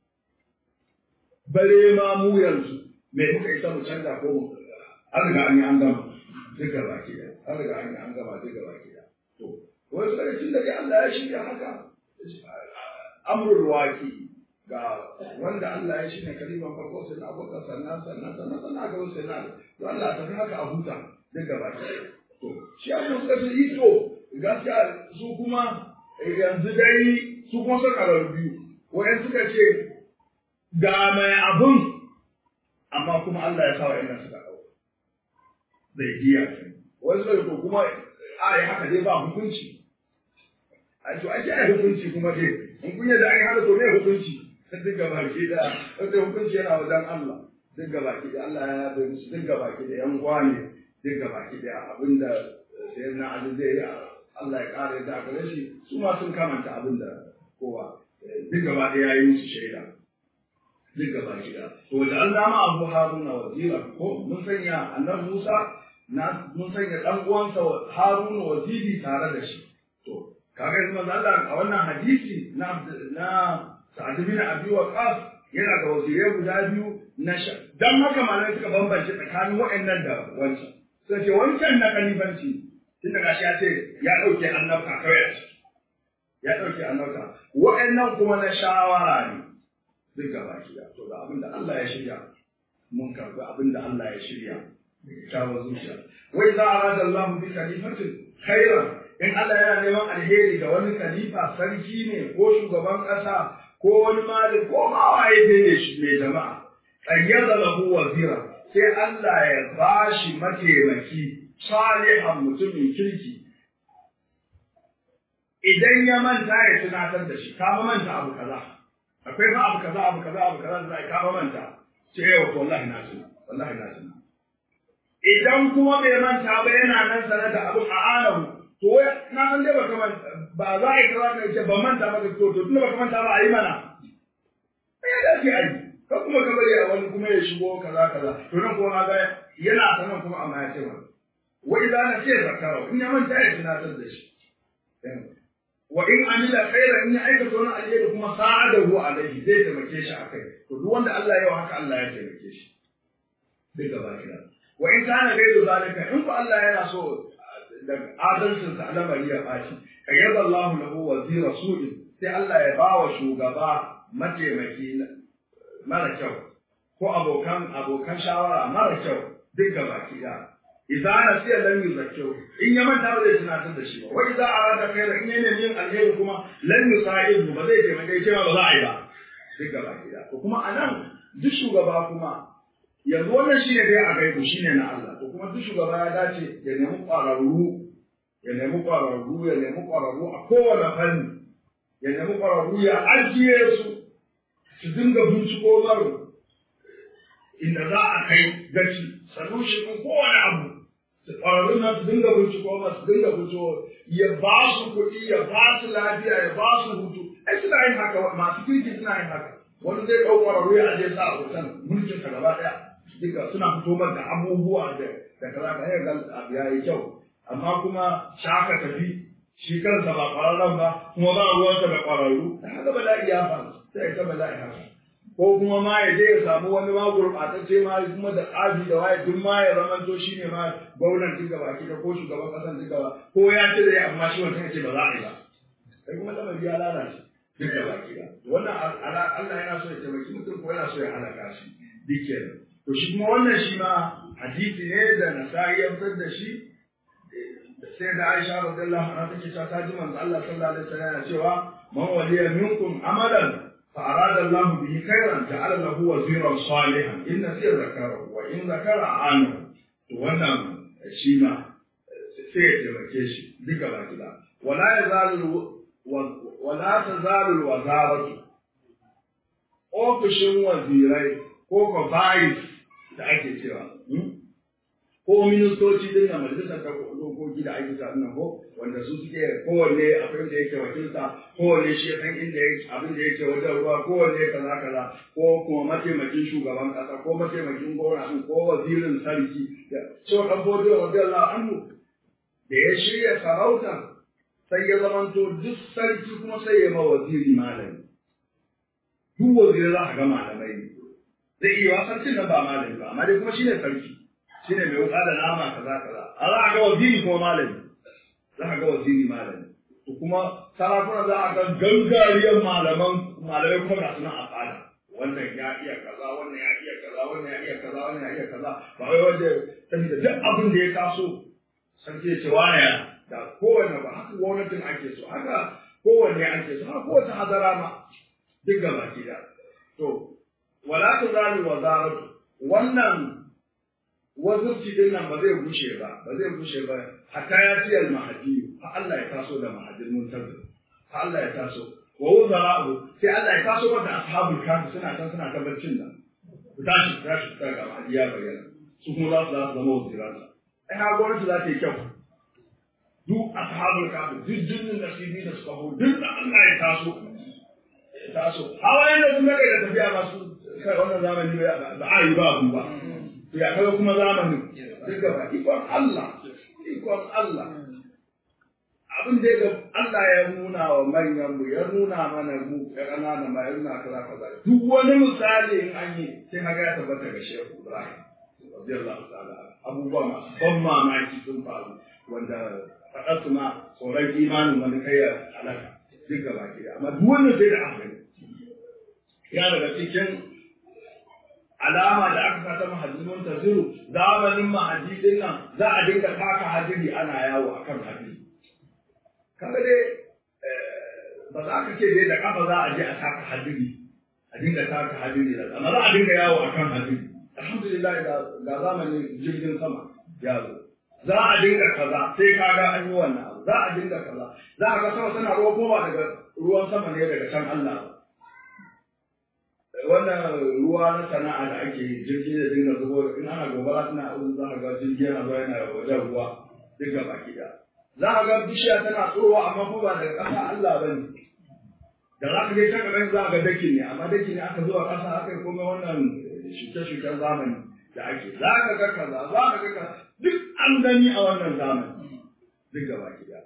Speaker 1: bare ma mu yanzu me muka isa mu canza ko mu an riga an yi an gama duka baki da an riga an yi an gama duka baki da to wasu daga cikin da Allah ya shirya haka amrul waki ga wanda Allah ya shirya kaliman farko sai na abokan sannan sannan sannan sannan ga wasu na to Allah ta haka a huta duka baki to shi abin suka ce yi to gaskiya su kuma yanzu dai su kuma suka biyu wayan suka ce ga mai abun amma kuma Allah ya sa wa yana suka ɗauka zai biya wani suka to kuma a yi haka dai ba hukunci a to ake yi hukunci kuma dai in kun yadda an yi haka to me hukunci duk gaba ki da wanda hukunci yana wajen Allah duk gaba ki da Allah ya bai musu duk gaba ki da yan uwa ne duk gaba ki da abinda sai na Ali zai yi Allah ya kare da gare shi su ma sun kamanta abinda kowa duk gaba ɗaya ya yi musu shaida duk gaba gida. To da Allah ma Abu Haruna wazira ko mun sanya annabi Musa na mun sanya dan uwansa Haruna waziri tare da shi. To kaga yanzu manzo Allah a wannan hadisi na na Sa'ad bin Abi Waqqas yana da wazirai guda biyu na sha. Dan haka malamai suka bambance tsakanin waɗannan da wancan. Sai ce wancan na kalifanci tunda gashi ya ce ya dauke annabta kawai a ciki. Ya dauke annabta. Waɗannan kuma na shawara ne. duk gaba ki to da abin da Allah ya shirya mun karbi abin da Allah ya shirya da kyakkyawar zuciya wai za a rada Allah bi khalifatin khairan in Allah yana neman alheri ga wani khalifa sarki ne ko shugaban ƙasa ko wani mali ko ma waye dai ne shi mai jama'a qayyada lahu wazira sai Allah ya bashi mataimaki salihan mutumin kirki idan ya manta ya tunatar da shi ka manta abu kaza akwai fa abu kaza abu kaza abu kaza da za ka manta ce yau to wallahi na tuna wallahi na tuna idan kuma bai manta ba yana nan sanar da abu a alahu to na san dai baka manta ba za a yi kaza ka ce ba manta ba to to tunda baka manta ba a yi mana ya da ke ayi ka kuma ka bari a wani kuma ya shigo kaza kaza to nan kuma ga yana sanan kuma amma ya ce ma wa idza nasiya zakara in ya manta ya tunatar da shi wa in amila khairan in ya aikata wani alheri kuma sa'adahu alaihi zai taimake shi akai to duk wanda Allah ya yi haka Allah ya taimake shi duk gaba kida wa in kana gairu zalika in fa Allah yana so da adalcin sa al'amari ya baci kayyaba Allah lahu wazira su'in sai Allah ya ba wa shugaba mataimaki mara kyau ko abokan abokan shawara mara kyau duk gaba kida idza nasiya lam yuzakkiru in ya manta ba zai tunatar da shi ba wa idza arada khairan in yana yin alheri kuma lam yusa'idu ba zai taimake shi ba za a yi ba duk gaba kida to kuma anan duk shugaba kuma yanzu wannan shine dai a gaibu shine na Allah to kuma duk shugaba ya dace ya nemi ƙwararru ya nemi ƙwararru ya nemi ƙwararru a kowane fanni ya nemi ƙwararru ya ajiye su su dinga binciko maro inda za a kai gaci solution ɗin kowane abu ƙwararrun nan su dinga binciko ma su dinga binciko ya ba su kuɗi ya ba su lafiya ya ba su hutu ai suna yin haka masu kirki suna yin haka wani zai ɗau ƙwararru ya ajiye sa a hoton mulkin sa gaba ɗaya duka suna fito da abubuwa da da kaza ka yi abu ya yi kyau amma kuma shaka tafi shi kansa ba ƙwararren ba kuma ba ruwansa da ƙwararru da haka bala'i ya faru sai ta bala'i haka ko kuma ma ya je ya samu wani ma gurɓatacce ma kuma da tsabi da waye duk ma ya zama to shi ne ma gwamnan duk gaba ki ko shugaban ƙasan duk gaba ko ya ce zai amma shi wancan ya ce ba za a yi ba sai kuma lamari ya lalace duk gaba ki wannan Allah yana so ya taimaki mutum ko yana so ya halaka shi duk kenan to shi kuma wannan shi ma hadisi ne da nasa'i ya fitar da shi sai da Aisha radiyallahu anha take cewa ta ji manzo Allah sallallahu alaihi wasallam yana cewa man waliya minkum amalan fa arada Allah bihi khairan ja'ala lahu waziran salihan in nasiya zakarahu wa in zakara anu to wannan shi ma sai ya taimake shi duka baki da wala yazalu wala tazalu wazaratu ofishin wazirai ko ko bayis da ake cewa ko ministoci din na majalisar ta dokoki da ake sa nan ko wanda su suke kowanne abin da yake wakilta kowanne shi san inda yake abin da yake wajen ruwa kowanne kaza kaza ko kuma mataimakin shugaban kasa ko mataimakin gwamnati ko wazirin sarki da so dan bodo radiyallahu anhu da ya shirya sarauta sai ya zamanto duk sarki kuma sai ya ma waziri malami duk wazirai za a ga malamai ne zai iya wasan cin nan ba malami ba amma dai kuma shine sarki shine mai wuka da nama kaza kaza a za a ga waziri kuma malami za a ga waziri malami to kuma sarakuna za a ga gangariyar malaman malamai kuma ga suna a fada wannan ya iya kaza wannan ya iya kaza wannan ya iya kaza wannan ya iya kaza ba wai wanda saboda duk abin da ya taso sarki ya ce wani da kowanne ba haka gwamnatin ake so haka kowanne ake so haka kowace hadara ma duk gaba ki da to wala tuzalu wazaratu wannan wazirci din nan ba zai gushe ba ba zai gushe ba hatta ya ci al mahdi fa Allah ya taso da mahadin muntazir fa Allah ya taso wa wuzara'u sai Allah ya taso da ashabul kafi suna kan suna kan barcin nan ku tashi tashi ta ga mahdi ya bayyana su kuma za su za su zama waziransa ai ha gwamnati za ta yi kyau duk ashabul kafi duk jinnin nasibi da suka hu duk da Allah ya taso ya taso hawa yanda sun daga da tafiya masu kai wannan zamani ba a yi ba abu ba to ya kaga kuma zamanin duk gaba ikon Allah ikon Allah abin da ga Allah ya nuna wa manyan mu ya nuna mana mu ya kanana ma ya nuna kaza kaza duk wani misali in an yi sai kaga ya tabbata ga Shehu Ibrahim radiyallahu ta'ala abubuwa masu ban mamaki sun faru wanda faɗar su ma tsoron imanin wani kai ya halaka duk gaba ke amma duk wannan sai da aka ya daga cikin alama da aka sata mahajjimin taziru zamanin mahajjidin nan za a dinga taka hadiri ana yawo akan hadiri kaga dai ba za ka ce dai da kafa za a je a taka hadiri a dinga taka hadiri da amma za a dinga yawo akan hadiri alhamdulillah ga zamanin jirgin sama ya zo za a dinga kaza sai kaga an yi wannan abu za a dinga kaza za a ga sama tana ruwa ko ba daga ruwan sama ne daga can Allah wannan ruwa na sana'a da ake yi jirgi da dinga zubo in ana gobara tana abu za a ga jirgi yana zuwa yana wajen ruwa duka baki da za a ga bishiya tana tsorowa amma ko ba daga ƙasa Allah ba ne da za ka je can gaban za a ga daki ne amma daki ne aka zuwa ƙasa aka yi komai wannan wannan shuke-shuken zamani da ake za ka ga kaza za ka ga kaza duk an gani a wannan zamani duk gaba gida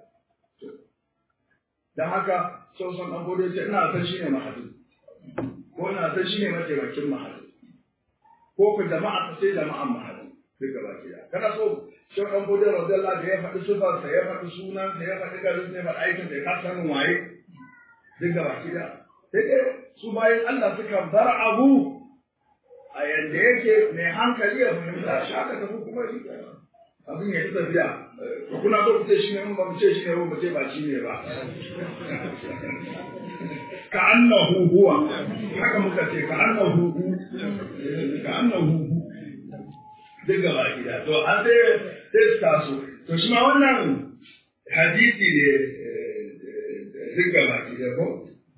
Speaker 1: don haka sau son ɗan gode ce ina san shi ne mahadu ko ina san shi ne mataimakin mahadu ko ku jama'a ta sai jama'an mahadu duk gaba gida kana so sau ɗan gode radiyallahu da ya faɗi sufarsa ya faɗi sunansa ya faɗi garin ya faɗi aikin da ya kasa sanin waye duk gaba gida sai dai su bayan Allah suka bar abu a yadda yake mai hankali ya fahimta shi aka tafi kuma shi abin ya yi tafiya kuna so ku ce shi ne ba mu ce shi ne ba mu ce ba shi ne ba ka annahu huwa haka muka ce ka annahu hu ka annahu hu duk gaba gida to an sai sai su taso to shi ma wannan hadisi ne duk gaba gida ko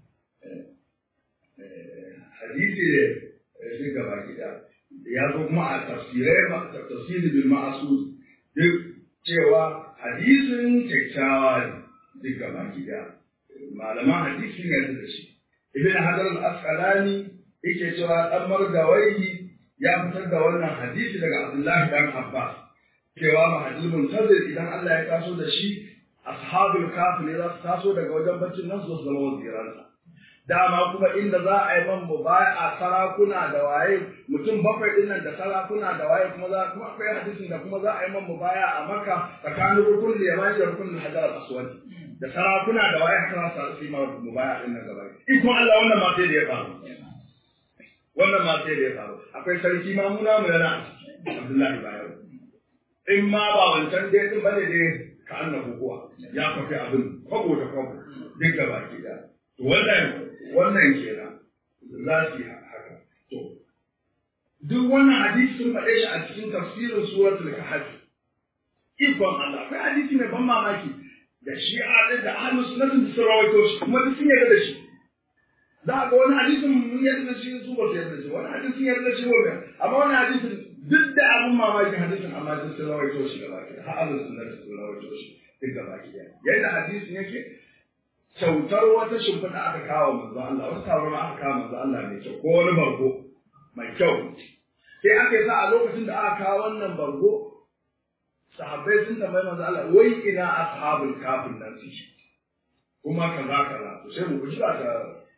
Speaker 1: hadisi ne duk gaba gida ya zo kuma a tafsirai ma tafsiri bil ma'asud duk cewa hadisin kyakkyawa ne duk gaba gida malaman hadisi ne da shi ibn hajar al-asqalani yake cewa dan margawai ya fitar da wannan hadisi daga abdullahi dan abbas cewa mahadul muntazir idan Allah ya taso da shi ashabul kafir ne za su taso daga wajen baccin nan su zama waziransa dama kuma inda za a yi man baya a sarakuna da waye mutum bakwai din nan da sarakuna da waye kuma za kuma akwai hadisin da kuma za a yi man baya a maka tsakanin rukun da yamani da rukun hajar al-aswad da sarakuna da waye haka za su yi man baya din nan gaba ikon Allah wannan ma sai da ya faru wannan ma sai da ya faru akwai sarki mamuna mu yana Abdullahi Bayero in ma ba wancan dai din bane dai ka annabu kuwa ya fafi abin kwabo da kwabo duk gaba ki da wannan wannan kenan za su yi haka to duk wannan hadisi sun faɗe shi a cikin tafsirin suratul kahf ikon Allah akwai hadisi mai ban mamaki da shi a da ahlus sunnah sun rawaito shi kuma duk sun yarda da shi za ga wani hadisin mun yarda da shi su ba su yarda da shi wani hadisin yarda da shi wani amma wani hadisin duk da abun mamaki hadisin amma duk sun rawaito shi gaba ki har ahlus sunnah sun rawaito shi duk gaba ki yadda hadisin yake kyautar wata shimfiɗa aka kawo manzo Allah wata tabarma aka kawo manzo Allah mai kyau ko wani bargo mai kyau sai aka yi sa a lokacin da aka kawo wannan bargo sahabbai sun tambayi manzo Allah wai ina ashabul kafin nan suke kuma kaza kaza to sai mu guji ba ta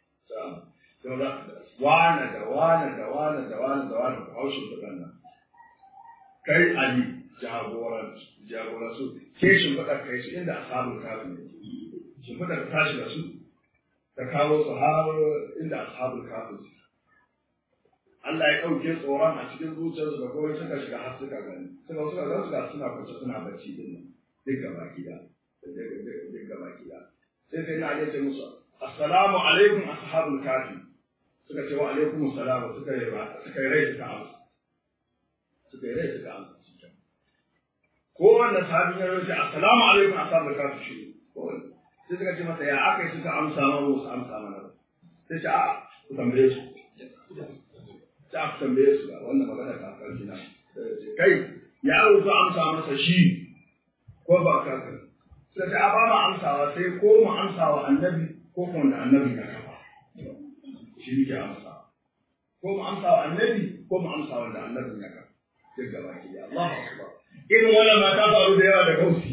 Speaker 1: ta wane da wane da wane da wane da wane ku haushin da nan kai Ali jagoran jagoran su ke shimfiɗa kai su inda ashabul kafin ne shimfiɗa ta tashi da su ta kawo su har inda ashabul kafin su Allah ya ɗauke tsoron a cikin zuciyarsu da kawai suka shiga har suka gani suka suka ga suka suna kwance suna bacci din nan duk gaba gida duk gaba gida sai sai na ce musu assalamu alaikum ashabul kafi suka ce wa alaikum assalam suka yi suka yi rai suka amsa suka yi rai suka amsa kowanne sahabin ya ce assalamu alaikum ashabul kafi shi kowanne sai suka ce masa ya aka yi suka amsa mana wasu amsa mana ba sai ce a ku tambaye su sai aka tambaye su ga wannan magana ta karfi na kai ya rufe amsa masa shi ko ba ka kan sai ta ba mu amsawa sai ko mu amsawa annabi ko kuma da annabi ya kafa shi ne ke amsa ko mu amsawa annabi ko mu amsawa da annabi ya kafa duk gaba ki Allahu akbar irin wannan ma ta faru da yawa da gausi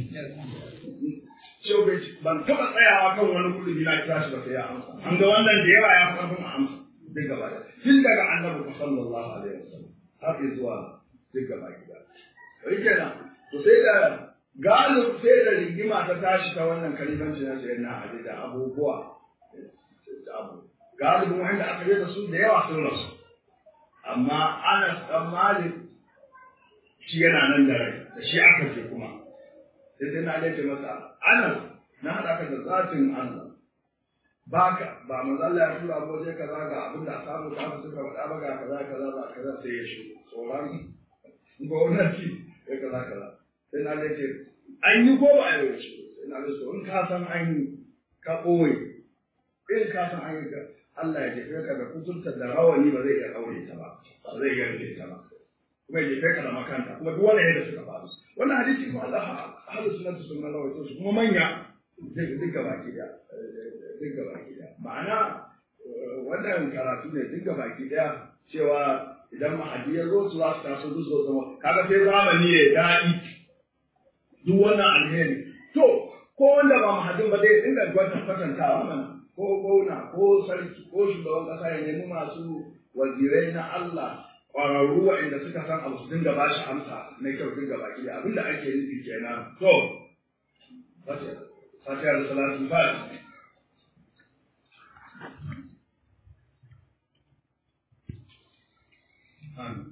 Speaker 1: Shau bai ban taɓa tsayawa kan wani kudi na kira shi ba sai ya amsa. An ga wannan da yawa ya fi ƙarfin amsa. duk gaba da tun daga annabi sallallahu alaihi wasallam har zuwa duk gaba gida sai kenan to sai da galib sai da rigima ta tashi ta wannan kalimanci na sayyidina Ali da abubuwa da abu galibin wanda aka yi da su da yawa sun rasu amma Anas dan Malik shi yana nan da rai da shi aka ce kuma sai sai na ce masa Anas na haɗa ka da zatin Allah baka ba manzo Allah ya tura ko je kaza ga abin da samu ka su suka faɗa ba ga kaza kaza ba kaza sai ya shi tsoron gwamnati ya kaza kaza sai na ce an yi ko ba a yi shi sai na ce in ka san an yi ka ɓoye in ka san an yi ka Allah ya jefe ka da kuturta da rawani ba zai iya aure ta ba ba zai iya rufe ta ba kuma ya jefe ka da makanta kuma duk wanda yadda suka faru wannan hadisi kuma Allah ahlus sunnah sunna rawaito su kuma manya duk gaba ki da duk gaba ki da ma'ana wannan karatu ne duk baki daya cewa idan mahadi ya zo su za su taso duk zo zama kaga sai zamani ya daɗi duk wannan alheri to ko wanda ba mahadin ba zai dinga gwata kwatantawa mana ko gwamna ko sarki ko shugaban kasa ya nemi masu wazirai na Allah ƙwararru waɗanda suka san abu su dinga ba shi amsa na kyau dinga baki da abinda ake nufi kenan to fatiha da salatu fatiha Amin.